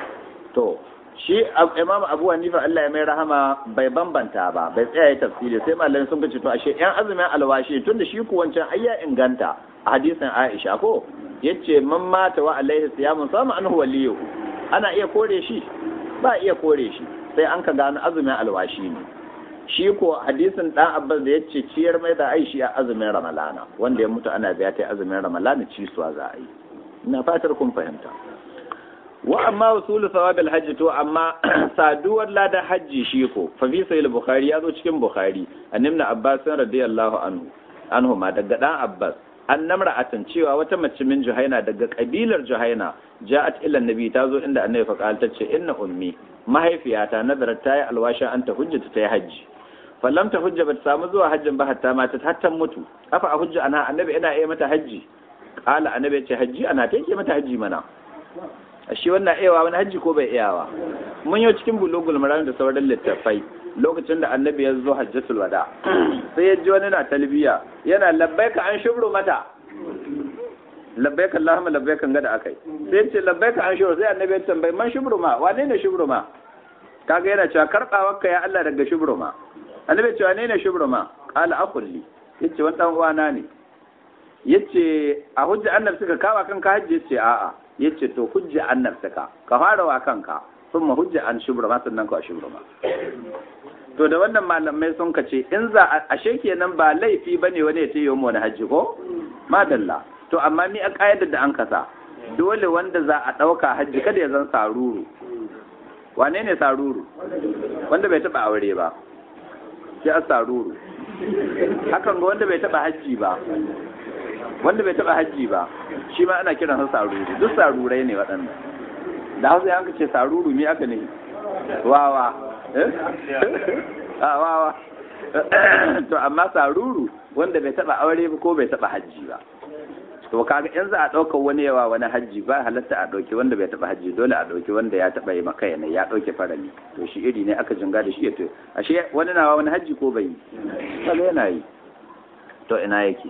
to shi imam abu hanifa Allah ya mai rahama bai bambanta ba bai tsaya ya tafsiri sai malamai sun ce to ashe yan azumin alwashi tunda shi ku wancan ayya inganta a hadisin Aisha ko yace man mata wa alaihi siyamun sama anhu waliyu ana iya kore shi ba iya kore shi sai an ka gano azumin alwashi ne shi ko hadisin dan Abbas da yace ciyar mai da Aisha a azumin Ramalana wanda ya mutu ana biya ta azumin Ramalana ci suwa za a yi ina fatar kun fahimta wa amma usulu sawabil hajji to amma saduwar ladan hajji shi ko fa fi sahih bukhari ya zo cikin bukhari annabna abbas radiyallahu anhu anhu ma daga dan abbas an namra atan cewa wata mace min juhaina daga kabilar juhaina ja'at ila annabi ta zo inda annabi fa qala tace inna ummi mahaifiyata nazarat tayi alwasha anta hujjata tayi hajji fallam ta hujja bata samu zuwa hajjin ba hatta mata hatta mutu afa a hujja ana annabi ina iya mata hajji qala annabi ya ce hajji ana take mata hajji mana shi wannan iyawa wani hajji ko bai iyawa mun yau cikin bulugul maram da sauran littattafai lokacin da annabi ya zo hajjatul wada sai ya ji wani na talbiya yana labbaika an shubru mata labbaika allahumma labbaika ga da akai sai ya ce labbaika an shubru sai annabi ya tambayi man shubru ma wane ne shubru ma kaga yana cewa karbawarka ya Allah daga shubru ma annabi ya ce wane ne shubru ma qala akulli yace wani dan uwana ne yace a hujja annabi suka kawa kanka hajji yace a'a yace to hujja an nafsaka ka fara wa kanka sun hujja an shubra ma sannan ka shubra ma to da wannan malamai sun ka ce in za a ashe kenan ba laifi bane wani ya ce wani hajji ko madalla to amma ni a kaidar da an kasa dole wanda za a ɗauka hajji kada ya zan saruru wane ne saruru wanda bai taɓa aure ba sai a saruru hakan ga wanda bai taɓa hajji ba wanda bai taba hajji ba shi ma ana kiransa saruru duk sarurai ne waɗannan da hausa yanka ce saruru mi aka ne wawa a wawa to amma saruru wanda bai taba aure ba ko bai taba hajji ba to kaga in za a ɗaukar wani yawa wani hajji ba halatta a ɗauki wanda bai taɓa hajji dole a ɗauki wanda ya taɓa yi maka yana ya ɗauke farali to shi iri ne aka jinga da shi ya to ashe wani nawa wani hajji ko bai yi kaga yana yi to ina yake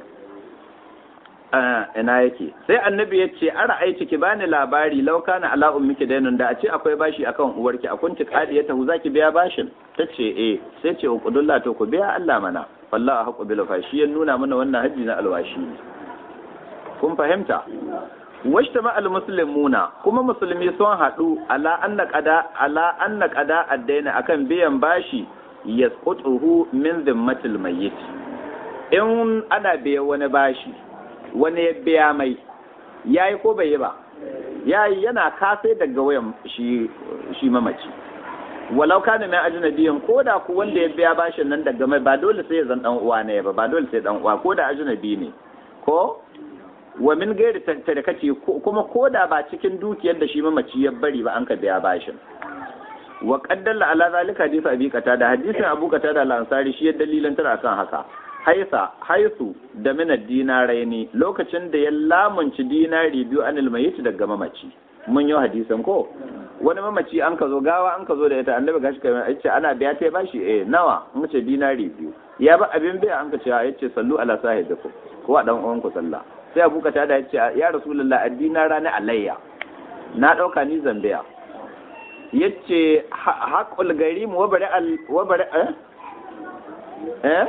ina yake sai annabi ya ce ara aiki ki bani labari lauka na ala ummiki dainun da a ce akwai bashi akan uwarki a kunti kadi ya tahu zaki biya bashin tace eh sai ce uqudullah to ku biya Allah mana wallahi haqu bil fashi ya nuna mana wannan haji na alwashi ne kun fahimta washtama al muslimuna kuma musulmi sun hadu ala anna qada ala anna qada addaina akan biyan bashi yasqutuhu min zimmatil mayyit in ana biya wani bashi wani ya biya mai ya yi ko bai yi ba ya yi yana kasai daga wayan shi mamaci walau kana mai ajnabiyin ko da ku wanda ya biya bashin nan daga mai ba dole sai ya zan dan uwa ne ba ba dole sai dan uwa ko da ajnabi ne ko wa min gairi tarkaci kuma ko da ba cikin dukiyar da shi mamaci ya bari ba an ka biya bashin wa qaddalla ala zalika hadisi abi da hadisin abu qatada al-ansari shi ya dalilan tara kan haka haisa haisu da minar dinarai ne lokacin da ya lamunci dinari biyu anil mayit daga mamaci mun yi hadisan ko wani mamaci an ka zo gawa an ka zo da ita annabi gashi kamar ce ana biya ta bashi eh nawa an ce dinari biyu ya ba abin biya an ka ce ya ce sallu ala sahibikum ko a dan uwan ku sallah sai abu ka tada ya ce ya rasulullah addina rana alayya na ɗauka ni zambiya ya ce haƙul gari mu wabare al wabare eh eh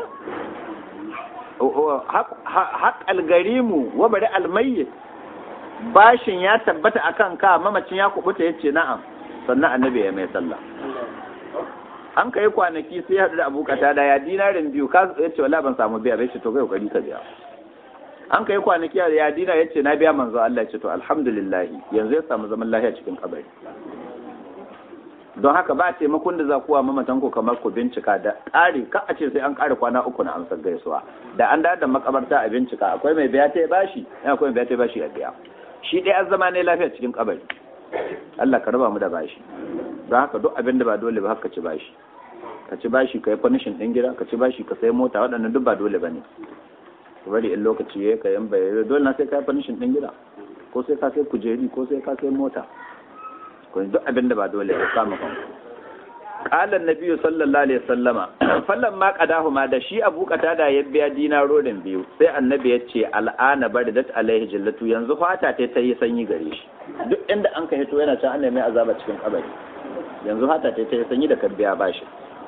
haƙal gari mu wabare almayyit bashin ya tabbata akan ka mamacin ya kubuta ya ce na'am sannan annabi ya mai sallah an kai kwanaki sai haɗu da abokata da ya dinarin biyu ka ya ce wala ban samu biya bai ce to kai kokari ka biya an kai kwanaki ya dina ya ce na biya manzo Allah ya ce to alhamdulillah yanzu ya samu zaman lafiya cikin kabari don haka ba taimakon da za kuwa mamatan ku kamar ku bincika da ƙari ka a ce sai an ƙara kwana uku na amsar gaisuwa da an da da makabarta a bincika akwai mai biya ta bashi akwai mai biya ta bashi a biya shi ɗaya an zama ne lafiya cikin kabari Allah ka raba mu da bashi don haka duk abin da ba dole ba haka ci bashi ka ci bashi ka yi fanishin ɗin gida ka ci bashi ka sai mota waɗannan duk ba dole ba ne ka bari in lokaci ya ka yan bayar dole na sai ka yi fanishin ɗin gida ko sai ka sai kujeri ko sai ka sai mota ko duk abin da ba dole ba kama kanku qala nabiyyu sallallahu alaihi wasallama fallan ma qadahu ma da shi abu da ya biya dinarorin biyu sai annabi ya ce al'ana baridat alaihi jillatu yanzu fata ta ta yi sanyi gare shi duk inda an ka hito yana can ana mai azaba cikin kabari yanzu fata ta ta yi sanyi da ka biya bashi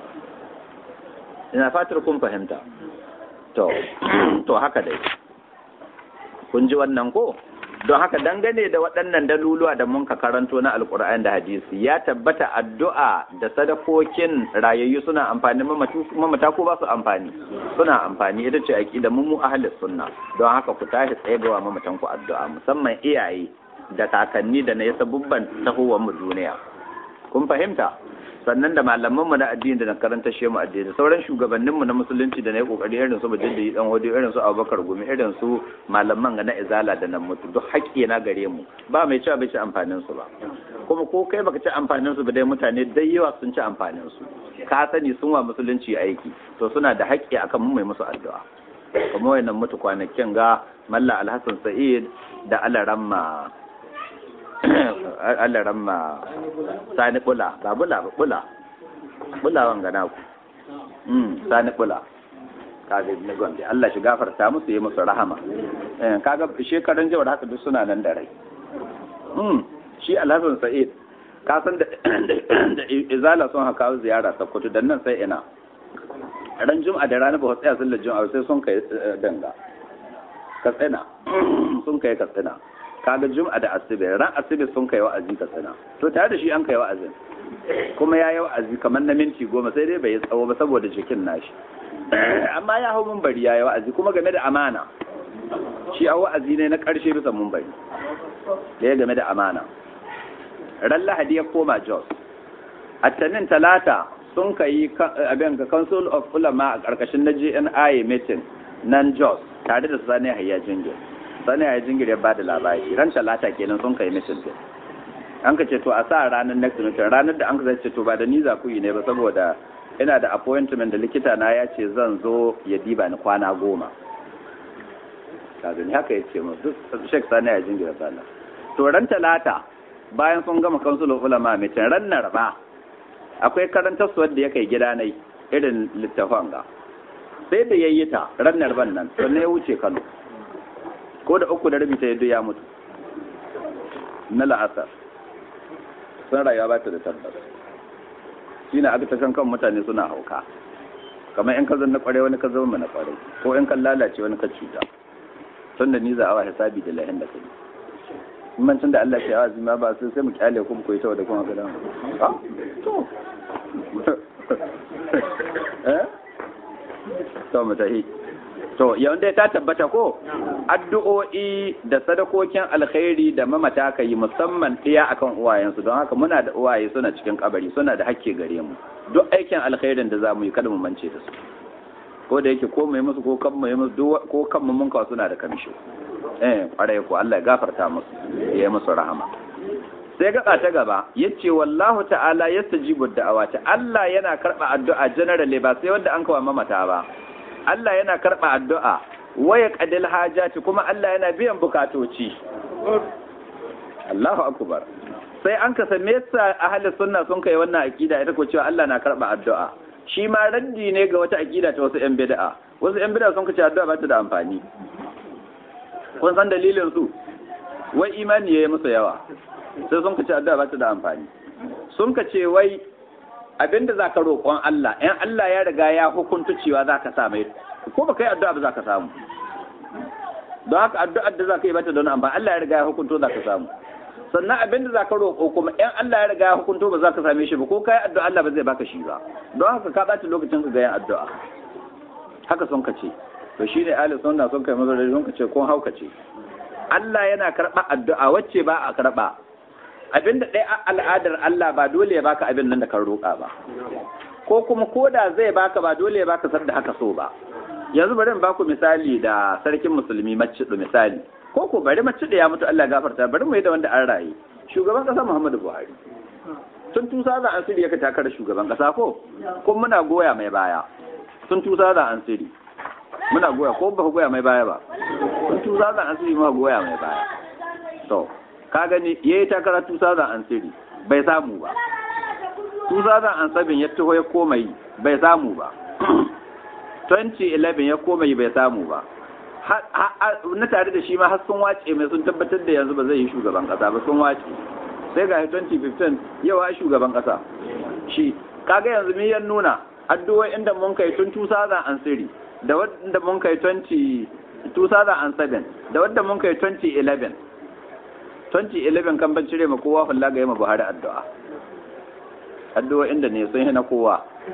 ina fatar kun fahimta to to haka dai kun ji wannan ko don haka dangane da waɗannan daluluwa da mun ka karanto na alkur'ani da hadisi ya tabbata addu'a da sadakokin rayayyu suna amfani mamata ko ba su amfani suna amfani ita ce aqida mu mu ahlus sunna don haka ku tashi tsaye ga mamatan ku addu'a musamman iyaye da kakanni da na yasa bubban tahowar mu duniya kun fahimta sannan da malaman mu na addini da na karanta shi mu addini sauran shugabannin mu na musulunci da na yi kokari irin su mujaddidi dan wadi irin su Abubakar Gumi irin su malaman ga na izala da nan mutu duk haƙƙi na gare mu ba mai cewa bai ci amfanin su ba kuma ko kai baka ci amfanin su ba dai mutane dai yawa sun ci amfanin su ka sani sun wa musulunci aiki to suna da haƙƙi akan mu mai musu addu'a kuma wayannan mutu kwanakin ga Malla Alhassan Sa'id da Alaramma Allah ramma sani bula ba bula ba bula bula wanga na ku mm sani bula kaga ne gombe Allah shi gafarta musu yi musu rahama eh kaga shekaran jawar haka duk suna nan da rai mm shi Alhassan Sa'id ka san da da izala sun haka ziyara Sokoto dan nan sai ina ran juma'a da rana ba tsaya sallar juma'a sai sun kai danga katsina sun kai katsina kaga jum'a da asibi ran asibi sun kai wa'azi ka sana to tare da shi an kai wa'azin kuma ya yi wa'azi kamar na minti goma sai dai bai yi tsawo ba saboda jikin nashi amma ya hau mumbari ya yi wa'azi kuma game da amana shi a wa'azi ne na ƙarshe bisa mumbari da ya game da amana ran lahadi ya koma jos attanin talata sun kai abin ka council of ulama a ƙarƙashin na jni meeting nan jos tare da sani hayya jingir sani hayya jingir ya ba da labari ran talata kenan sun kai meeting din an ka ce to a sa ranar next meeting ranar da an ka ce to ba da ni za ku yi ne ba saboda ina da appointment da likita na ya ce zan zo ya diba ni kwana goma kaga ni haka ya ce mu duk shek sani hayya jingir sallah to ran talata bayan sun gama council of ulama meeting ran narba akwai karantar su wanda ya kai gida nai irin littafan ga sai da yayi ta ranar ban nan sannan ya wuce Kano ko da uku da rabi ta yadda ya mutu na la'asar sun rayuwa ba ta da tabbas shi na aka tashan kan mutane suna hauka kamar in ka zan na kware wani ka zama na kware ko in kan lalace wani ka cuta tun da ni za a wa hisabi da lahin da kai mancin da Allah ke yawa zima ba sai sai mu kyale kuma koyi ta da kuma ga dan to eh to mu tahi to yanda ta tabbata ko addu'o'i da sadakokin alkhairi da mamata ka yi musamman ɗaya akan uwayensu don haka muna da uwaye suna cikin kabari suna da hakke gare mu duk aikin alkhairin da za mu yi kada mu mance da su ko da yake ko mai musu ko kan mai musu ko kan mu mun suna da kamishi eh kwarai ko Allah ya gafarta musu ya yi musu rahama sai gaba ta gaba yace wallahu ta'ala yastajibu da'awati Allah yana karba addu'a generally ba sai wanda an kawo mamata ba Allah yana karba addu'a waya qadil hajati kuma Allah yana biyan bukatoci Allahu akbar sai an ka same sa ahli sunna sun kai wannan akida ita ko cewa Allah na karba addu'a shi ma raddi ne ga wata akida ta wasu yan bid'a wasu yan bid'a sun kace addu'a ba ta da amfani kun san dalilin su wai imani yayi musu yawa sai sun kace addu'a ba ta da amfani sun kace wai abinda zaka roƙon Allah in Allah ya riga ya hukunta cewa zaka sa mai ko baka yi addu'a ba zaka samu don haka addu'ar da zaka yi ba ta da amfani Allah ya riga ya hukunto zaka samu sannan abinda zaka roƙo kuma in Allah ya riga ya hukunto ba zaka same shi ba ko kai addu'a Allah ba zai baka shi ba don haka ka ɓata lokacin ka ga yin addu'a haka sun kace to shine ahli sunna sun kai mazari sun kace ko hauka ce Allah yana karɓa addu'a wacce ba a karɓa abinda ɗaya al'adar Allah ba dole ya baka abin nan da kan roƙa ba ko kuma ko da zai baka ba dole ya baka sar da haka so ba yanzu bari in baku misali da sarkin musulmi maccido misali ko ko bari maccido ya mutu Allah gafarta bari mu yi da wanda an raye shugaban ƙasa Muhammadu Buhari tun tusa za an siri yaka takarar shugaban ƙasa ko kuma muna goya mai baya tun tusa za an siri muna goya ko ba goya mai baya ba tun tusa za an siri muka goya mai baya to ka gani ya yi takarar 2003 bai samu ba 2007 ya taho ya koma yi bai samu ba 2011 ya koma yi bai samu ba na tare da shi ma har sun wace mai sun tabbatar da yanzu ba zai yi shugaban kasa ba sun wace sai ga 2015 yawa shugaban kasa shi kaga yanzu mi yan nuna addu'o'i inda mun kai tun 2003 da wanda mun kai 20 2007 da wanda mun kai 2011 2011 kan ban cire ma kowa hulla ga yamma Buhari addu'a addu'a inda ne sun hina kowa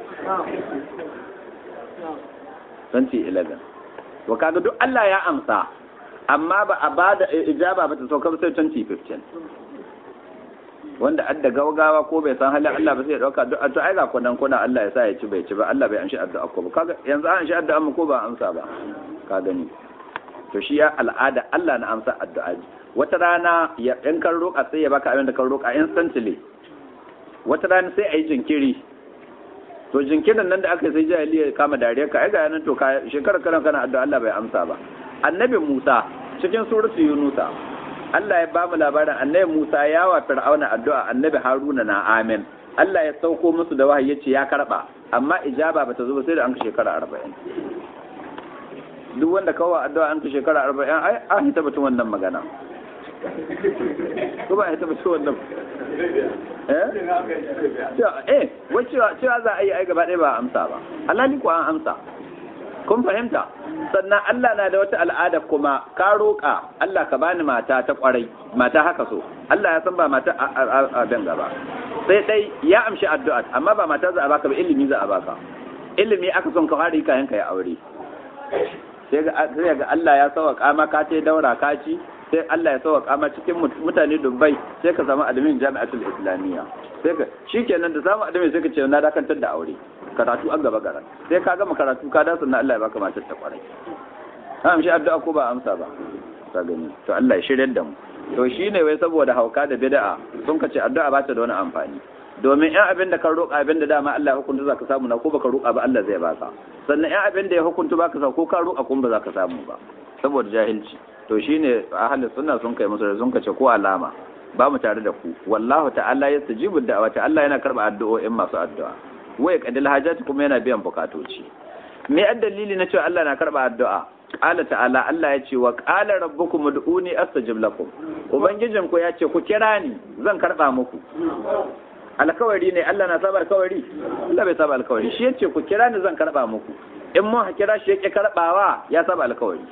2011 wa kaga duk Allah ya amsa amma ba a bada ijaba ba ta sauka sai 2015 wanda adda gaugawa ko bai san halin Allah ba sai ya dauka duk to ai ga kunan kuna Allah ya sa ya ci bai ci ba Allah bai amshi addu'a ko ba kaga yanzu an shi addu'a mu ko ba amsa ba ka gani to shi ya al'ada Allah na amsa addu'a wata rana ya in kan roƙa sai ya baka abin da kan roƙa instantly wata rana sai a yi jinkiri to jinkirin nan da aka sai jahili ya kama dariya ka ai ga nan to ka shekarar kana kana addu'a Allah bai amsa ba annabi Musa cikin suratu Yunusa Allah ya bamu labarin annabi Musa ya wa Fir'auna addu'a annabi Haruna na amin Allah ya sauko musu da wahayi yace ya karba amma ijaba bata zo ba sai da an shekara 40 duk wanda kawo addu'a an ka shekara 40 ai an hita batun wannan magana ko ba hita batun wannan eh eh wai cewa cewa za a yi ai gaba ɗaya ba amsa ba Allah ni ko an amsa kun fahimta sannan Allah na da wata al'ada kuma ka roƙa Allah ka bani mata ta ƙwarai mata haka so Allah ya san ba mata a danga ba sai dai ya amshi addu'a amma ba mata za a baka ba ilimi za a baka ilimi aka son ka fara kayan ka ya aure sai ga Allah ya sauka maka ta daura ka ci sai Allah ya sauka ma cikin mutane Dubai sai ka samu adamin jami'atul islamiyya sai ka shikenan da samu adamin sai ka ce na dakantar da aure karatu an gaba gara sai ka gama karatu ka dace na Allah ya baka matar ta kwarai ha amshi addu'a ko ba amsa ba ka gani to Allah ya shirye da mu to shine wai saboda hauka da bid'a sun ka ce addu'a ba ta da wani amfani domin yan abin da ka roƙa abin da dama Allah ya hukunta za ka samu na ko baka roƙa ba Allah zai baka sannan yan abin da ya hukunta baka sa ko ka roƙa kuma ba za ka samu ba saboda jahilci to shine ahlus sunna sun kai musu sun kace ko alama ba mu tare da ku wallahu ta'ala yastajibu da'wati Allah yana karba addu'o'in masu addu'a waya kadil hajati kuma yana biyan bukatoci me ad dalili na cewa Allah na karba addu'a qala ta'ala Allah ya ce wa qala rabbukum ud'uni astajib lakum ubangijin ku ya ce ku kira ni zan karba muku alkawari ne Allah na saba alkawari Allah bai saba alkawari shi yace ku kira ni zan karba muku in mun kira shi yake karbawa ya saba alkawari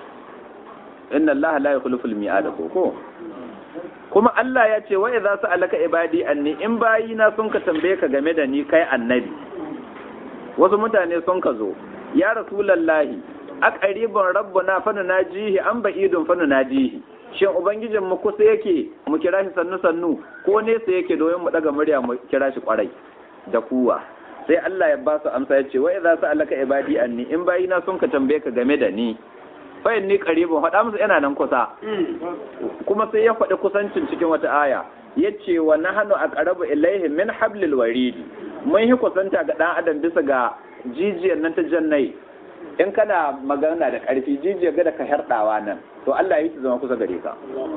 inna Allah la yukhlifu al-mi'ad ko kuma Allah ya ce wa idza sa'alaka ibadi anni in bayina sun ka tambaye ka game da ni kai annabi wasu mutane sun ka zo ya rasulullahi aqribun rabbuna fa najihi an ba'idun fa najihi shin ubangijin mu kusa yake mu kira shi sannu sannu ko nesa yake domin mu daga murya mu kira shi kwarai da kuwa sai Allah ya ba su amsa ya ce wa idza sa'alaka ibadi anni in bayina sun ka tambaye ka game da ni fa inni qaribun faɗa musu yana nan kusa kuma sai ya faɗi kusancin cikin wata aya yace wa nahnu aqrabu ilayhi min hablil warid mun yi kusanta ga dan adam bisa ga jijiyar nan ta jannai in kana magana da ƙarfi jijiyar ga da ka herdawa nan to Allah ya yi ta zama kusa gare ka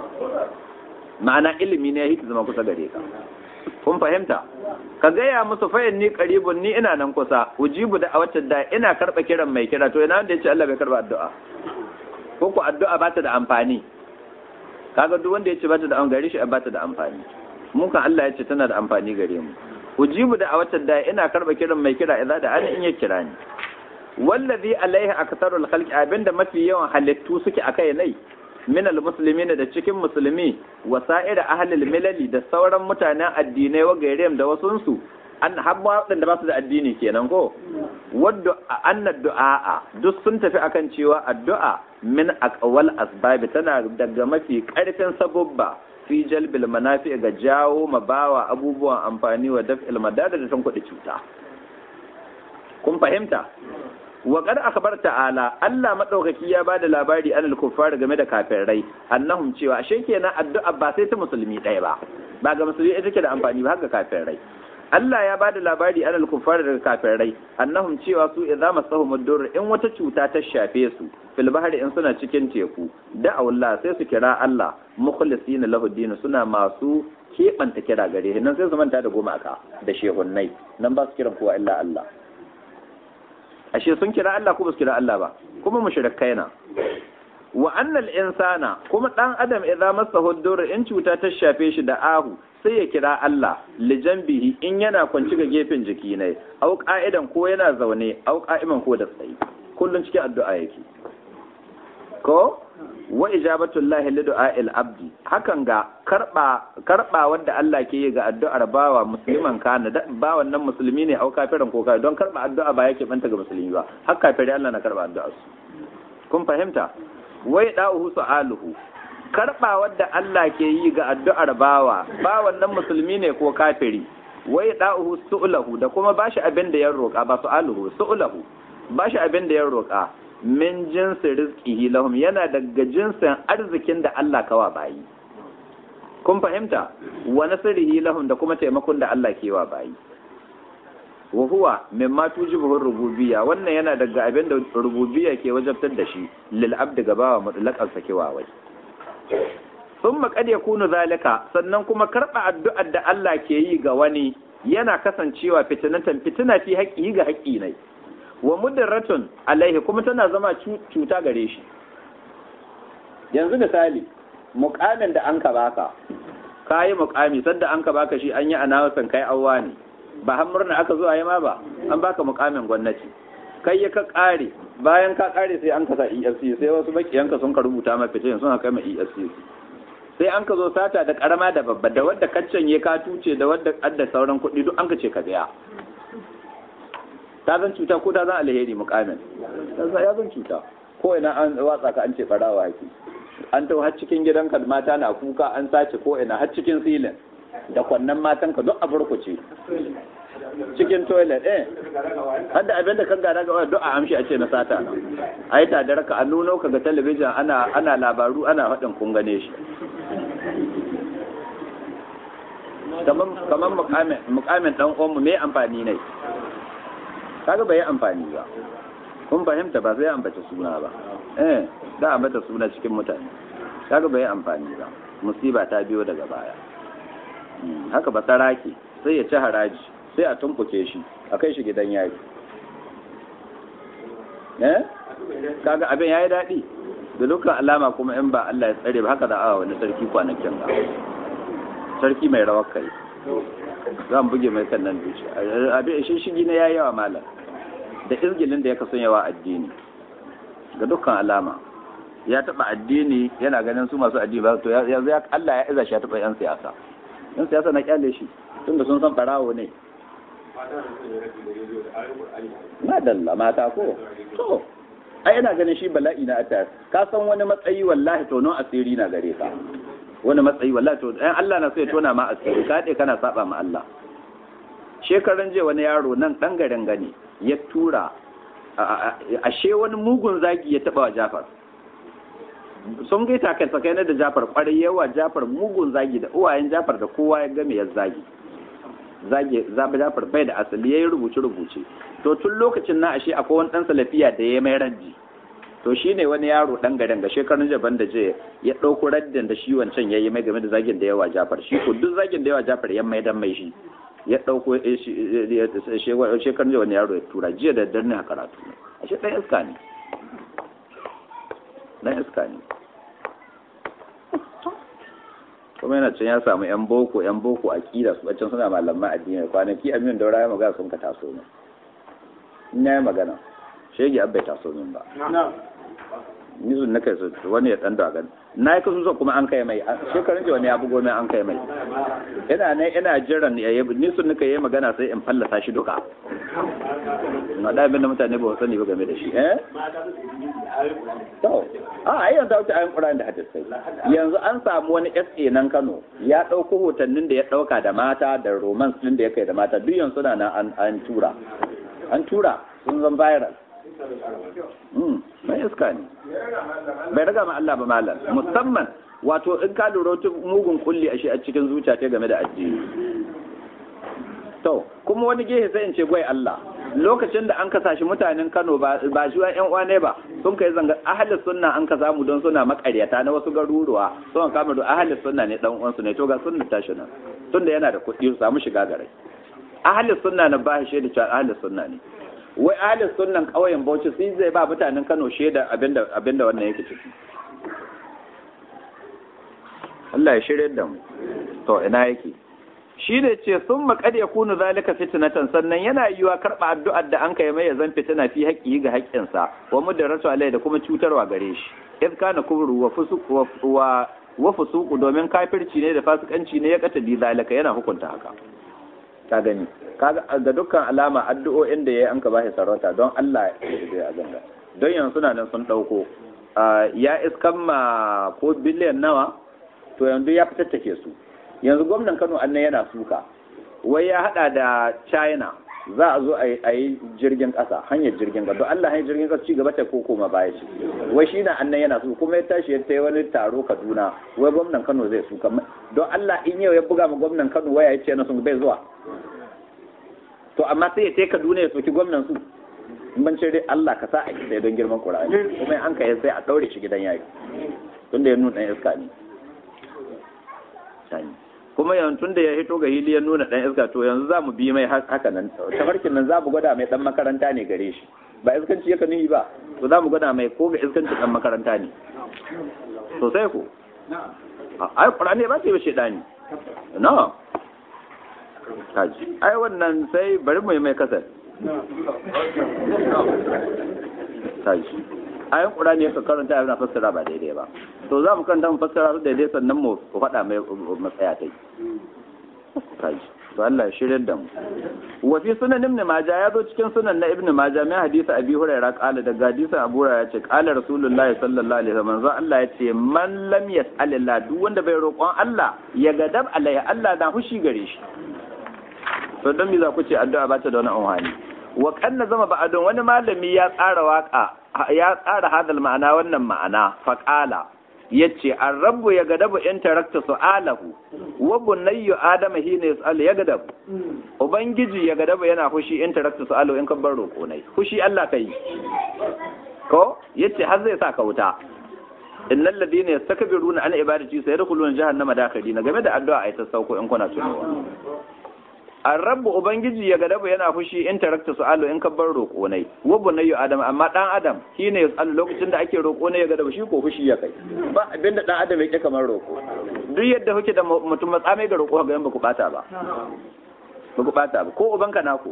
ma'ana ilimi ne ya yi ta zama kusa gare ka kun fahimta ka gaya musu fayin ni qaribun ni ina nan kusa ujibu da a wacce da ina karba kiran mai kira to ina wanda ya ce Allah bai karba addu'a ko ku addu'a ba ta da amfani kaga duk wanda ya ce ba ta da amfani gare shi ba ta da amfani mun kan Allah ya ce tana da amfani gare mu ujibu da a watan da ina karba kiran mai kira idza da ana in ya kira ni wallazi alaihi aktharul khalqi abinda mafi yawan halittu suke akai nai min almuslimin da cikin musulmi wa sa'ira ahlil milali da sauran mutanen addinai wa gairem da wasunsu an habba waɗanda ba su da addini kenan ko wadda anna du'a duk sun tafi akan cewa addu'a min aqwal asbab tana daga mafi karfin sabubba fi jalbil manafi ga jawo mabawa abubuwan amfani wa daf'il madada da kuɗi cuta kun fahimta wa qad akhbar ta'ala Allah madaukaki ya bada labari anil kuffar game da kafirai annahum cewa ashe kenan addu'a ba sai ta musulmi ɗaya ba ba ga musulmi ita take da amfani ba haka kafirai Allah ya bada labari anil kuffar daga kafirai annahum cewa su idza masahum ad-dur in wata cuta ta shafe su fil bahri in suna cikin teku da Allah sai su kira Allah mukhlisina lahu din suna masu keɓanta kira gare nan sai su manta da goma aka da shehunnai nan ba su kiran kowa illa Allah ashe sun kira Allah ko ba su kira Allah ba kuma mushrikai na wa annal insana kuma dan adam idza masahu dur in cuta ta shafe shi da ahu sai ya kira Allah li janbihi in yana kwanci ga gefen jiki ne au qa'idan ko yana zaune au qa'iman ko da tsayi kullun cikin addu'a yake ko wa ijabatu llahi li du'a'il abdi hakan ga karba karba wanda Allah ke yi ga addu'ar bawa musliman kana bawan nan musulmi ne au kafirin ko kai don karba addu'a ba yake banta ga musulmi ba har kafiri Allah na karba addu'ar su kun fahimta wai da'uhu su'aluhu karba wanda Allah ke yi ga addu'ar bawa bawan nan musulmi ne ko kafiri wai da'uhu su'ulahu da kuma bashi abin da ya roƙa ba su'aluhu su'ulahu bashi abin da ya roƙa min jinsi rizqihi lahum yana daga jinsin arzikin da Allah kawa bayi kun fahimta wa nasrihi lahum da kuma taimakon da Allah ke wa bayi wa huwa mimma tujibu rububiyya wannan yana daga abin da rububiyya ke wajabtar da shi lil abdi gabawa mutlaqan sakewa wai thumma qad yakunu zalika sannan kuma karba addu'ar da Allah ke yi ga wani yana kasancewa fitinatan fitina fi haƙƙi ga haƙƙi ne wa mudarratun alaihi kuma tana zama cuta gare shi yanzu misali mukamin da an ka baka kayi mukami sadda an ka baka shi an yi anawasan kai awwa ne ba har murna aka zo a yi ma ba an baka mukamin gwamnati kai ya ka kare bayan ka kare sai an ka sa EFC sai wasu bakiyanka sun ka rubuta ma fitin sun kai ma EFC sai an ka zo sata da karama da babba da wadda kaccan ya ka tuce da wadda adda sauran kuɗi duk an ka ce ka biya ta zan cuta ko ta zan alheri mukamin ya zan cuta ko ina an watsa ka an ce barawa haki an tau har cikin gidanka mata na kuka an sace ko ina har cikin silin da kwannan matan ka duk a burkuce cikin toilet eh hadda abin da kan gada ga duk a amshi a ce na sata na a yi tadar ka an nuno ka ga talabijin ana ana labaru ana faɗin kun gane shi kamar mukamin dan uwanmu me amfani ne kaga bai amfani ba kun fahimta ba sai ambata suna ba eh da ambata suna cikin mutane kaga bai amfani ba musiba ta biyo daga baya haka ba saraki sai ya ci haraji sai a tumbuke shi a kai shi gidan yari eh kaga abin yayi daɗi da dukkan alama kuma in ba Allah ya tsare ba haka da awa wani sarki kwanakin ba sarki mai rawar kai zan buge mai kan nan duci abin shi shigi na yayi yawa malam da izgilin da ya kasan yawa addini ga dukkan alama ya taba addini yana ganin su masu addini ba to yanzu ya Allah ya iza shi ya taba yan siyasa yan siyasa na kyale shi tunda sun san farawo ne madalla mata ko to ai ina ganin shi bala'i na atta ka san wani matsayi wallahi to non asiri na gare ka wani matsayi wallahi to ɗan Allah na so ya tona ma asiri ka dai kana saba ma Allah shekaran je wani yaro nan dan garin gani ya tura ashe wani mugun zagi ya taba wa Jafar sun gai takai sakai da Jafar kwarai yawa Jafar mugun zagi da uwayen Jafar da kowa ya game ya zagi zagi zabi Jafar bai da asali yayi rubuce rubuce to tun lokacin na ashe akwai wani dan salafiya da ya mai ranji to shi ne wani yaro ɗan garin ga shekarun jaban da je ya ɗauko raddin da shi wancan ya yi mai game da zagin da yawa jafar shi ko duk zagin da yawa jafar ya mai dan mai shi ya ɗauko shekarun jaban yaro ya tura jiya da darni a karatu a shi ɗan iska ne dan iska ne kuma yana can ya samu yan boko yan boko akida su can suna malaman addini kwanaki amin daura ya magana sun ka taso min in ya yi magana shege abbai taso min ba ni sun na kai su wani ya dan daga na yi kasu kuma an kai mai shekarun ji wani ya bugo mai an kai mai ina ne ina jiran ya yi ni sun nika yi magana sai in fallasa shi duka na da abin da mutane ba sani ba game da shi eh to a ai yanzu wuce ayin Qur'ani da hadisai yanzu an samu wani SA nan Kano ya dauko hotannin da ya dauka da mata da romance din da ya kai da mata duk yanzu na nan an tura an tura sun zan viral mai iska ne bai raga ma Allah ba malam musamman wato in ka lura wata mugun kulli a shi a cikin zuciya ta game da addini to kuma wani gehe sai in ce gwai Allah lokacin da an kasa shi mutanen Kano ba ba shi yan uwa ne ba sun kai zanga ahli sunna an ka samu don suna makaryata na wasu garuruwa sun kama da ahli sunna ne dan uwansu ne to ga sunna tashi nan tunda yana da kuɗi su samu shiga gare ahli sunna na ba shi da cewa ahli sunna ne wai ahalin sunan ƙauyen bauchi sai zai ba mutanen kano shaida abinda abinda wannan yake ciki Allah ya shirya da mu to ina yake shi da ce sun maƙad ya kunu zalika fitnatan sannan yana yiwa karɓa addu'ar da an kai mai zan fitina fi haƙƙi ga haƙƙinsa wa mudarratu alai da kuma cutarwa gare shi iz kana kubru wa fusuq wa wa fusuq domin kafirci ne da fasikanci ne ya kata bi zalika yana hukunta haka ka gani kaga ga dukkan alama addu'o'in da yayi an ka bashi sarauta don Allah ya ganga don yanzu suna nan sun dauko ya iskan ma ko biliyan nawa to yanzu ya fitattake su yanzu gwamnan Kano annan yana suka wai ya hada da China za a zo a yi jirgin ƙasa hanyar jirgin ƙasa don Allah hanyar jirgin ƙasa ci gaba ta ko koma baya ce wai shi na annan yana su kuma ya tashi ya tai wani taro Kaduna wai gwamnan Kano zai su don Allah in yau ya buga ma gwamnan Kano waya ya ce na sun bai zuwa to amma sai ya tai Kaduna ya soki gwamnan su in ban ce dai Allah ka sa a kisa don girman Qur'ani kuma an kai sai a daure shi gidan yaki tunda ya nuna iska ne kuma yanzu da ya hito ga hili ya nuna dan iska to yanzu za mu bi mai haka nan tafarkin nan za mu gwada mai dan makaranta ne gare shi ba iskanci yaka nihi ba to za mu gwada mai ko ga iskanci dan makaranta ne sosai ko ai qur'ani ba sai ba shedani no kaji ai wannan sai bari mu yi mai kasar kaji ayan qur'ani ya karanta yana fassara ba daidai ba to za mu karanta mu fassara su daidai sannan mu faɗa mai matsaya ta yi to Allah ya shirya da mu wa fi sunan ibn majah ya zo cikin sunan na ibn majah mai hadisi abi hurairah qala da hadisin abu hurairah ya ce qala rasulullahi sallallahu alaihi wasallam manzo Allah ya ce man lam yas'alillah duk wanda bai roƙon Allah ya gadab alaihi Allah na hushi gare shi to dan me za ku ce addu'a ba ta da wani amfani wa kanna zama ba'adun wani malami ya tsara waka ya tsara hadal ma'ana wannan ma'ana faqala yace ar-rabbu ya gadabu in tarakta su'alahu wa bunayyu adama hina yas'al ya gadabu ubangiji ya gadabu yana fushi in tarakta su'alahu in kan bar roko nai fushi Allah kai ko yace har zai sa ka wuta innal ladina yastakbiruna an ibadati sayadkhuluna jahannama dakhalina game da addu'a ai ta sauko in kuna tunawa Arrabu Ubangiji ya gadaba yana fushi in tarakta su'alu in ka bar roƙo ne wa bunayyu adam amma dan adam shine ya tsallu lokacin da ake roƙo ne ya gadaba shi ko fushi ya kai ba abinda dan adam yake kamar roƙo duk yadda kuke da mutum matsame ga roƙo ga ba ku bata ba ba ku bata ba ko ubanka nako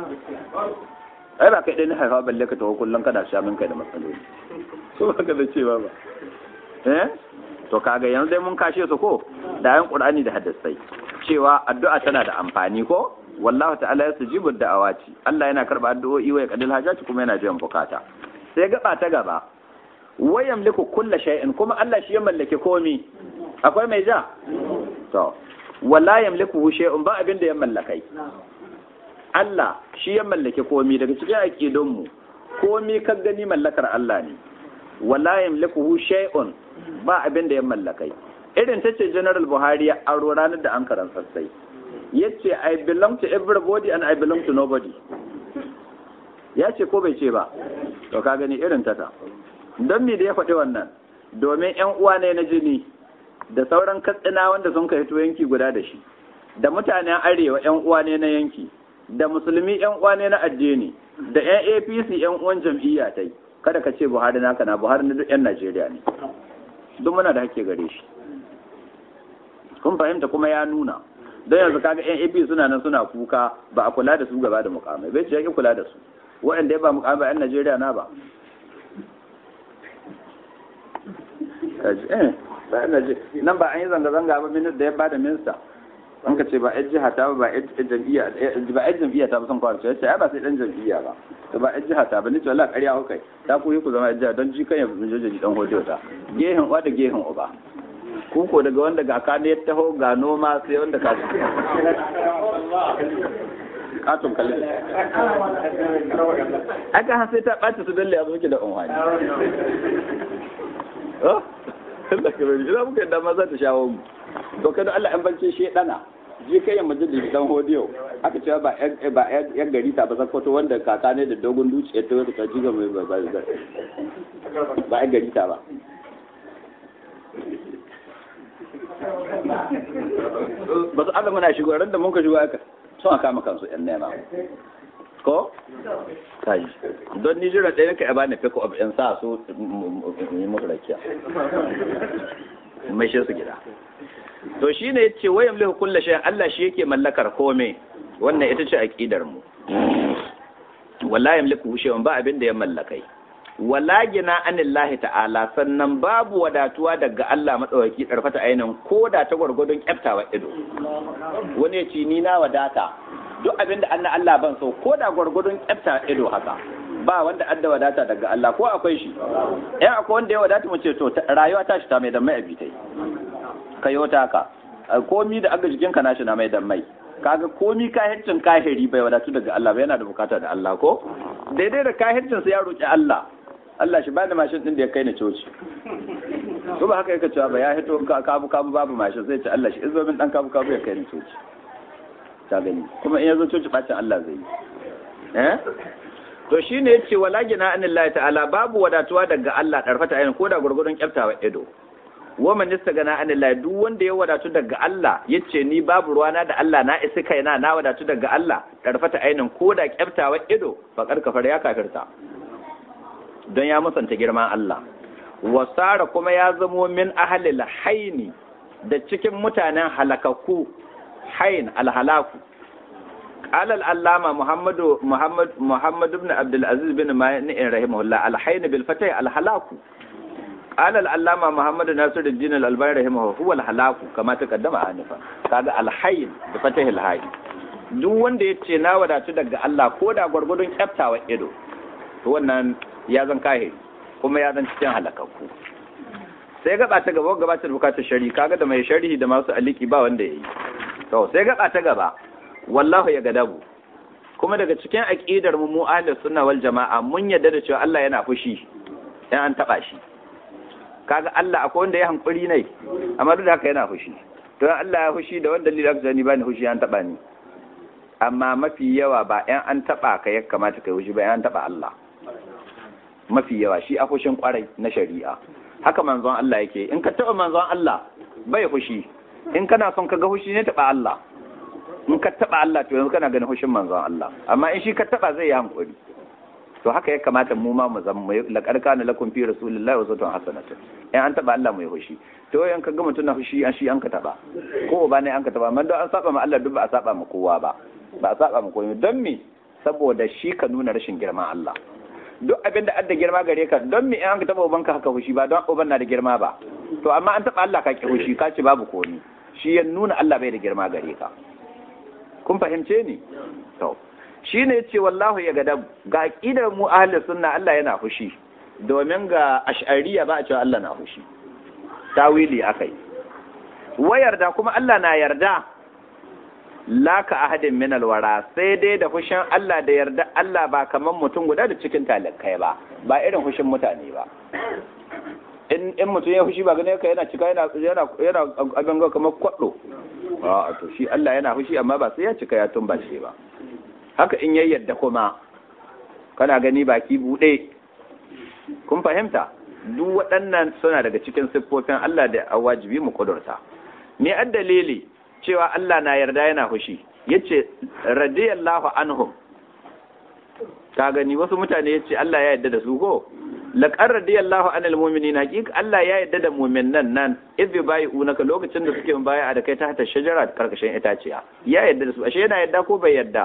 ai ba kai dai na haifa balle ka tawo kullun kana sha min kai da matsaloli ko ba ka da cewa ba eh to kaga yanzu dai mun kashe su ko da yan qur'ani da hadisai cewa addu'a tana da amfani ko wallahu ta'ala yasjibu da'awati Allah yana karba addu'o'i wa yaqdil hajati kuma yana biyan bukata sai gaba ta gaba wa yamliku kulla shay'in kuma Allah shi ya mallake komi akwai mai ja to wala yamliku shay'un ba abin da ya mallakai Allah shi ya mallake komi daga cikin aqidun mu komi ka gani mallakar Allah ne wala yamliku shay'un ba abin da ya mallakai irin ta ce general buhari ya aro ranar da an karan sassai ya ce i belong to everybody and i belong to nobody ya ce ko bai ce ba to ka gani irin ta ta don me da ya faɗi wannan domin yan uwa ne na jini da sauran katsina wanda sun kai to yanki guda da shi da mutanen arewa yan uwa ne na yanki da musulmi yan uwa ne na addini da yan APC yan uwan jam'iyya tai kada ka ce Buhari naka na Buhari na duk yan Najeriya ne duk muna da hake gare shi kun fahimta kuma ya nuna don yanzu kaga yan AP suna nan suna kuka ba a kula da su gaba da mukamai bai ce yake kula da su waɗanda ya ba mukamai ba yan Najeriya na ba nan ba an yi zanga-zanga ba minista da ya bada minista an ka ce ba yan jiha ta ba yan jam'iyya ba yan jam'iyya ta ba son kwarce ya ce ai ba sai dan jam'iyya ba to ba yan jiha ta ba ni ce wallahi ƙarya ku kai ta ku yi ku zama yan jiha don ji kan ya jojoji dan hodiyo ta gehen uwa da gehen uba ku ko daga wanda ga ka ne ya taho ga noma sai wanda ka katon kallon aka han sai ta ɓaci su dalle a zuke da unhani Allah ka bari ina muka yadda ma za ta shawo mu to kada Allah an bance shi dana ji kai ya majalis dan hodiyo aka cewa ba ba yan gari ta ba zakwato wanda kaka ne da dogon duci ya tawo ta jiga mai ba ba ba yan gari ta ba ba su Allah muna shigo ran da mun ka shigo aka sun aka maka kansu yan nema ko kai don ni jira ɗaya ka bani pick up in sa su yi musu rakiya mai shi su gida to shine yace wayam lahu kullu shay Allah shi yake mallakar kome wannan ita ce aqidar mu wallahi yamliku shay'un ba abin da ya mallakai wala gina anillahi ta'ala sannan babu wadatuwa daga Allah madawaki darfata ainin ko da ta gwargwadon kyaftawa ido wani ya ci ni na wadata duk abin da anna Allah ban so ko da gwargwadon kyafta ido haka ba wanda adda wadata daga Allah ko akwai shi eh akwai wanda ya wadata mu ce to rayuwa ta shi ta mai da mai abitai kayo ta ka komi da aga jikin ka nashi na mai da mai kaga komi kahircin kahiri bai wadatu daga Allah ba yana da bukata da Allah ko daidai da kahircin sa ya roki Allah Allah shi bani mashin din da ya kai ni coci to ba haka yake cewa ba ya hito kabu kabu babu mashin sai ce Allah shi izo min dan kabu kabu ya kai ni coci ta gani kuma in yazo coci bacin Allah zai yi eh to shine yace wala gina anillahi ta'ala babu wadatuwa daga Allah darfata ayin ko da gurgurun kyaftawa ido wa man istagana anillahi duk wanda ya wadatu daga Allah yace ni babu ruwana da Allah na isi kaina na wadatu daga Allah darfata ainin ko da kyaftawa ido faqad kafar ya kafirta don ya musanta girman Allah wasara kuma ya zamo min ahlil haini da cikin mutanen halakakku hain alhalaku قال العلامة محمد محمد محمد بن عبد العزيز بن مانع رحمه الله الحين بالفتح الهلاك قال العلامة محمد ناصر الدين الألباني رحمه هو الهلاك كما تقدم آنفا kaga الحين بفتح الهاء duk wanda ya ce na wadatu daga Allah ko da gwargwadon kyaftawa ido to wannan ya zan kahiri kuma ya zan cikin halakakku sai gaba ta gaba gaba ta bukatar shari kaga da mai sharhi da masu aliki ba wanda ya yi to sai gaba ta gaba wallahu ya gadabu kuma daga cikin aqidar mu mu ahlus sunna wal jamaa mun yadda da cewa Allah yana fushi in an taba shi kaga Allah akwai wanda ya hankuri ne amma duk da haka yana fushi to Allah ya fushi da wanda dalilin aka ni bani fushi an taba ni amma mafi yawa ba in an taba ka ya kamata kai fushi ba in an taba Allah mafi yawa shi a fushin kwarai na shari'a haka manzon Allah yake in ka taba manzon Allah bai fushi in kana son ka ga fushi ne taba Allah in ka taba Allah to yanzu kana ganin hushin manzon Allah amma in shi ka taba zai yi hankuri to haka ya kamata mu ma mu zama mu laqad kana lakum fi rasulillahi uswatun hasanatun in an taba Allah mu yi hushi to in ka ga mutum na hushi an shi an ka taba ko ba ne an ka taba amma don an saba ma Allah duk ba a saba ma kowa ba ba a saba ma kowa don me saboda shi ka nuna rashin girman Allah duk abin da adda girma gare ka don me in an ka taba ubanka haka hushi ba don uban na da girma ba to amma an taba Allah ka ki hushi ka ce babu komi shi ya nuna Allah bai da girma gare ka kun fahimce ni to shine yace wallahu ya gadab ga aqidar mu ahli sunna Allah yana fushi domin ga ash'ariya ba a cewa Allah na fushi tawili akai wayarda kuma Allah na yarda laka ahadin min alwara sai dai da fushin Allah da yarda Allah ba kaman mutum guda da cikin talakai ba ba irin fushin mutane ba in in mutum ya fushi ba gane ka yana cika yana yana yana abin ga kamar kwado a to shi Allah yana fushi amma ba sai ya cika ya tumba shi ba haka in yayi yadda kuma kana gani baki bude kun fahimta duk waɗannan suna daga cikin siffofin Allah da wajibi mu kudurta me addalili cewa Allah na yarda yana fushi yace radiyallahu anhum ka gani wasu mutane yace Allah ya yarda da su ko laqad radiyallahu anil mu'minin haqiqa Allah ya yarda da mu'minan nan idh bai'unaka lokacin da suke baya da kai ta hata shajara karkashin itaciya ya yarda da su ashe yana yarda ko bai yarda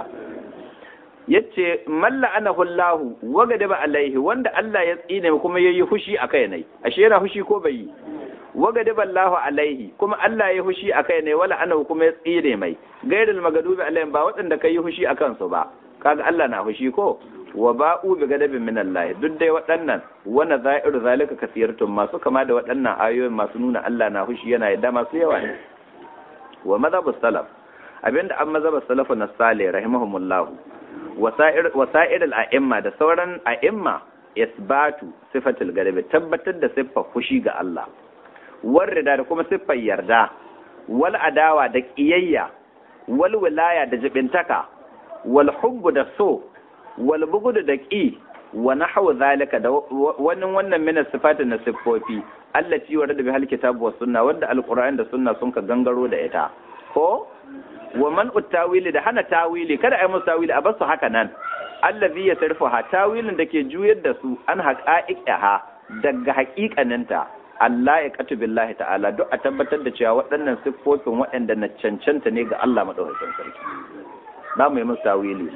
yace malla anahu Allah wa gadaba alaihi wanda Allah ya tsine kuma yayi fushi akai ne ashe yana fushi ko bai yi wa gadaba Allah alaihi kuma Allah ya fushi akai ne wala anahu kuma ya tsine mai gairul magadubi alaihim ba waɗanda kai fushi akan su ba kaga Allah na fushi ko wa ba'u bi gadabin min Allah duk dai waɗannan wana za'iru zalika kasirtum masu kama da waɗannan ayoyin masu nuna Allah na fushi yana yadda masu yawa ne wa madhabu salaf abinda an mazhabu salafu na salih rahimahumullah wa sa'ir wa sa'ir al-a'imma da sauran a'imma isbatu sifatul gadabi tabbatar da siffar fushi ga Allah warrida da kuma siffar yarda wal adawa da qiyayya wal wilaya da jibintaka wal hubbu da so wal bugudu da ƙi wa nahwu zalika da wannan wannan min sifati na siffofi allati warada bi halkitabu was sunna wanda alquran da sunna sun ka gangaro da ita ko wa man tawili da hana tawili kada ai musu tawili a basu haka nan allazi yasrifuha tawilin da ke juyar da su an haqa'iqaha daga haƙiƙaninta Allah ya katu billahi ta'ala duk a tabbatar da cewa waɗannan siffofin waɗanda na cancanta ne ga Allah madaukakin sarki za mu yi musu tawili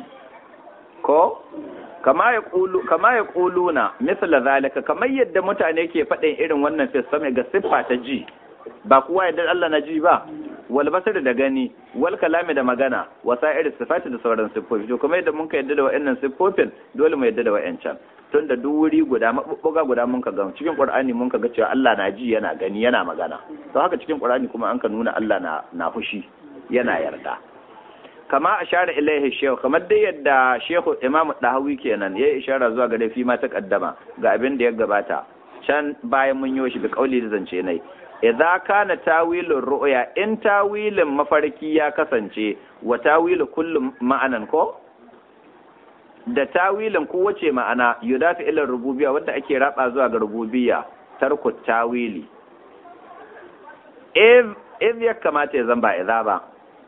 ko kama ya ƙulu kama ya ƙuluna misla zalika kamar yadda mutane ke faɗin irin wannan fisame ga siffa ta ji ba kuwa yadda Allah na ji ba wal basar da gani wal kalami da magana wasa irin sifati da sauran siffofi to kuma yadda mun ka yadda da wa'annan siffofin dole mu yadda da wa'ancan tun da duk wuri guda mabubbuga guda mun ka ga cikin qur'ani mun ka ga cewa Allah na ji yana gani yana magana to haka cikin qur'ani kuma an ka nuna Allah na na fushi yana yarda kama ashara ilaihi shehu kamar dai yadda shehu imam dahawi kenan ya ishara zuwa gare fi ma ta kaddama ga abin da ya gabata can bayan mun yi shi da kauli da zance nai idza kana tawilur ru'ya in tawilin mafarki ya kasance wa tawilu kullu ma'anan ko da tawilin kowace ma'ana yudafi ila rububiyya wanda ake raba zuwa ga rububiyya tarku tawili if ya kamata ya zamba idza ba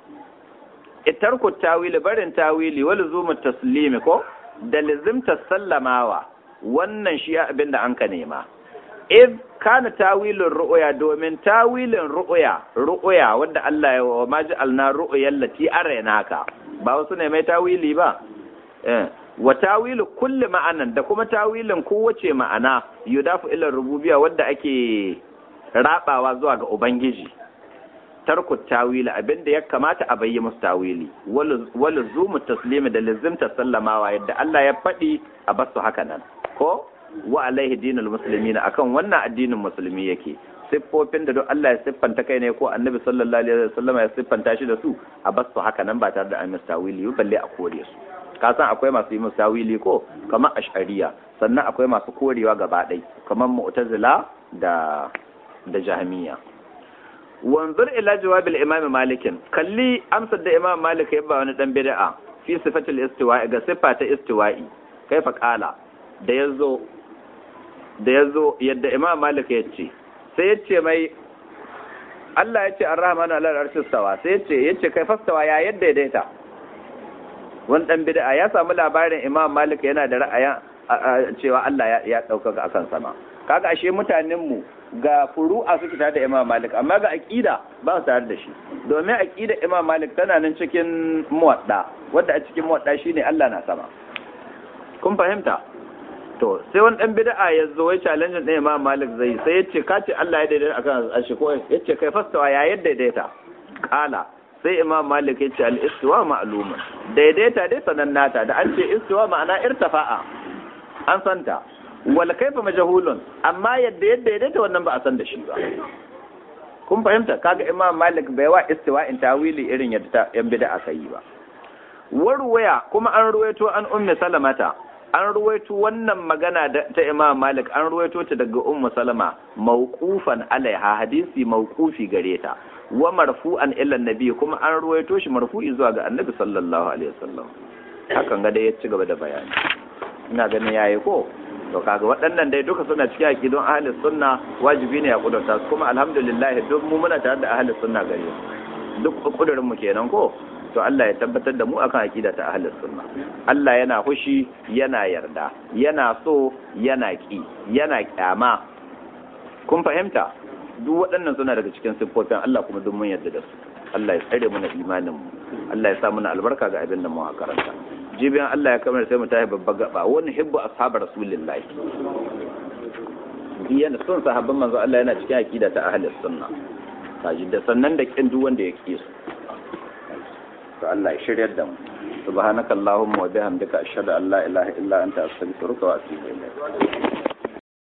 itarku tawili barin tawili wal zumu taslimi ko da lizimta sallamawa wannan shi abin da an ka nema if kana tawilin ru'ya domin tawilin ru'ya ru'ya wanda Allah ya wa maji alna ru'yal lati araynaka ba wasu ne mai tawili ba eh wa tawilu kulli ma'anan da kuma tawilin kowace ma'ana yudafu ila rububiyya wanda ake rabawa zuwa ga ubangiji tarku tawili abinda ya kamata a bayyi musu tawili wal zumu taslimi da lizimta sallamawa yadda Allah ya faɗi a basu haka nan ko wa alaihi dinul muslimina akan wannan addinin musulmi yake siffofin da duk Allah ya siffanta kai ne ko annabi sallallahu alaihi wasallam ya siffanta shi da su a basu haka nan ba tare da an musu tawili balle a kore su ka san akwai masu yi musu tawili ko kamar ash'ariya sannan akwai masu korewa gaba ɗai kamar mu'tazila da da jahmiya wanzur ila jawabil imam malikin kalli amsar da imam malik ya ba wani dan bid'a fi sifatil istiwa'i ga sifa ta istiwa'i kaifa qala da yazo da yazo yadda imam malik ya ce sai ya ce mai Allah ya ce ar-rahmanu ala al-arshi stawa sai ya ce yace kai fastawa ya yadda ya daita wani dan bid'a ya samu labarin imam malik yana da ra'ayin cewa Allah ya ɗaukaka akan sama kaga ashe mutanen mu ga furu'a suke tare da Imam Malik amma ga aqida ba su tare da shi domin aqida Imam Malik tana nan cikin muwadda wanda a cikin muwadda shine Allah na sama kun fahimta to sai wani dan bid'a ya zo ya challenge din Imam Malik zai sai ya ce ka ce Allah ya daidaita akan ashi ko ya ce kai fastawa ya yadda daidaita kala sai Imam Malik ya ce al-istiwa ma'lumun daidaita dai sanannata da an ce istiwa ma'ana irtafa'a an santa wala kaifa majhulun amma yadda yadda ya daita wannan ba a san da shi ba kun fahimta kaga imam malik bai wa istiwa in tawili irin yadda yan bid'a kai ba warwaya kuma an ruwaito an ummi salamata an ruwaito wannan magana ta imam malik an ruwaito ta daga ummu salama mawqufan alaiha hadisi mawqufi gare ta wa marfu'an ila nabi kuma an ruwaito shi marfu'i zuwa ga annabi sallallahu alaihi wasallam hakan ga dai ya ci gaba da bayani ina ganin yayi ko to kaga waɗannan dai duka suna cikin aqidun ahli sunna wajibi ne a kudurta su kuma alhamdulillah duk mu muna tare da ahli sunna gare duk kudurin mu kenan ko to Allah ya tabbatar da mu akan aqida ta ahlus sunna Allah yana hushi yana yarda yana so yana ki yana kyama kun fahimta duk waɗannan suna daga cikin siffofin Allah kuma duk mun yarda da su Allah ya tsare mana imanin mu Allah ya sa mana albarka ga abin da mu karanta jibiyan Allah ya kamar sai mu tafi babba gaba wani hibbu ashabar rasulillahi yana son sahabban manzo Allah yana cikin aqida ta ahlus sunna kaji da sannan da kin duk wanda ya ki su to Allah ya shiryar da mu subhanakallahumma wa bihamdika ashhadu an la ilaha illa anta astaghfiruka wa atubu ilayk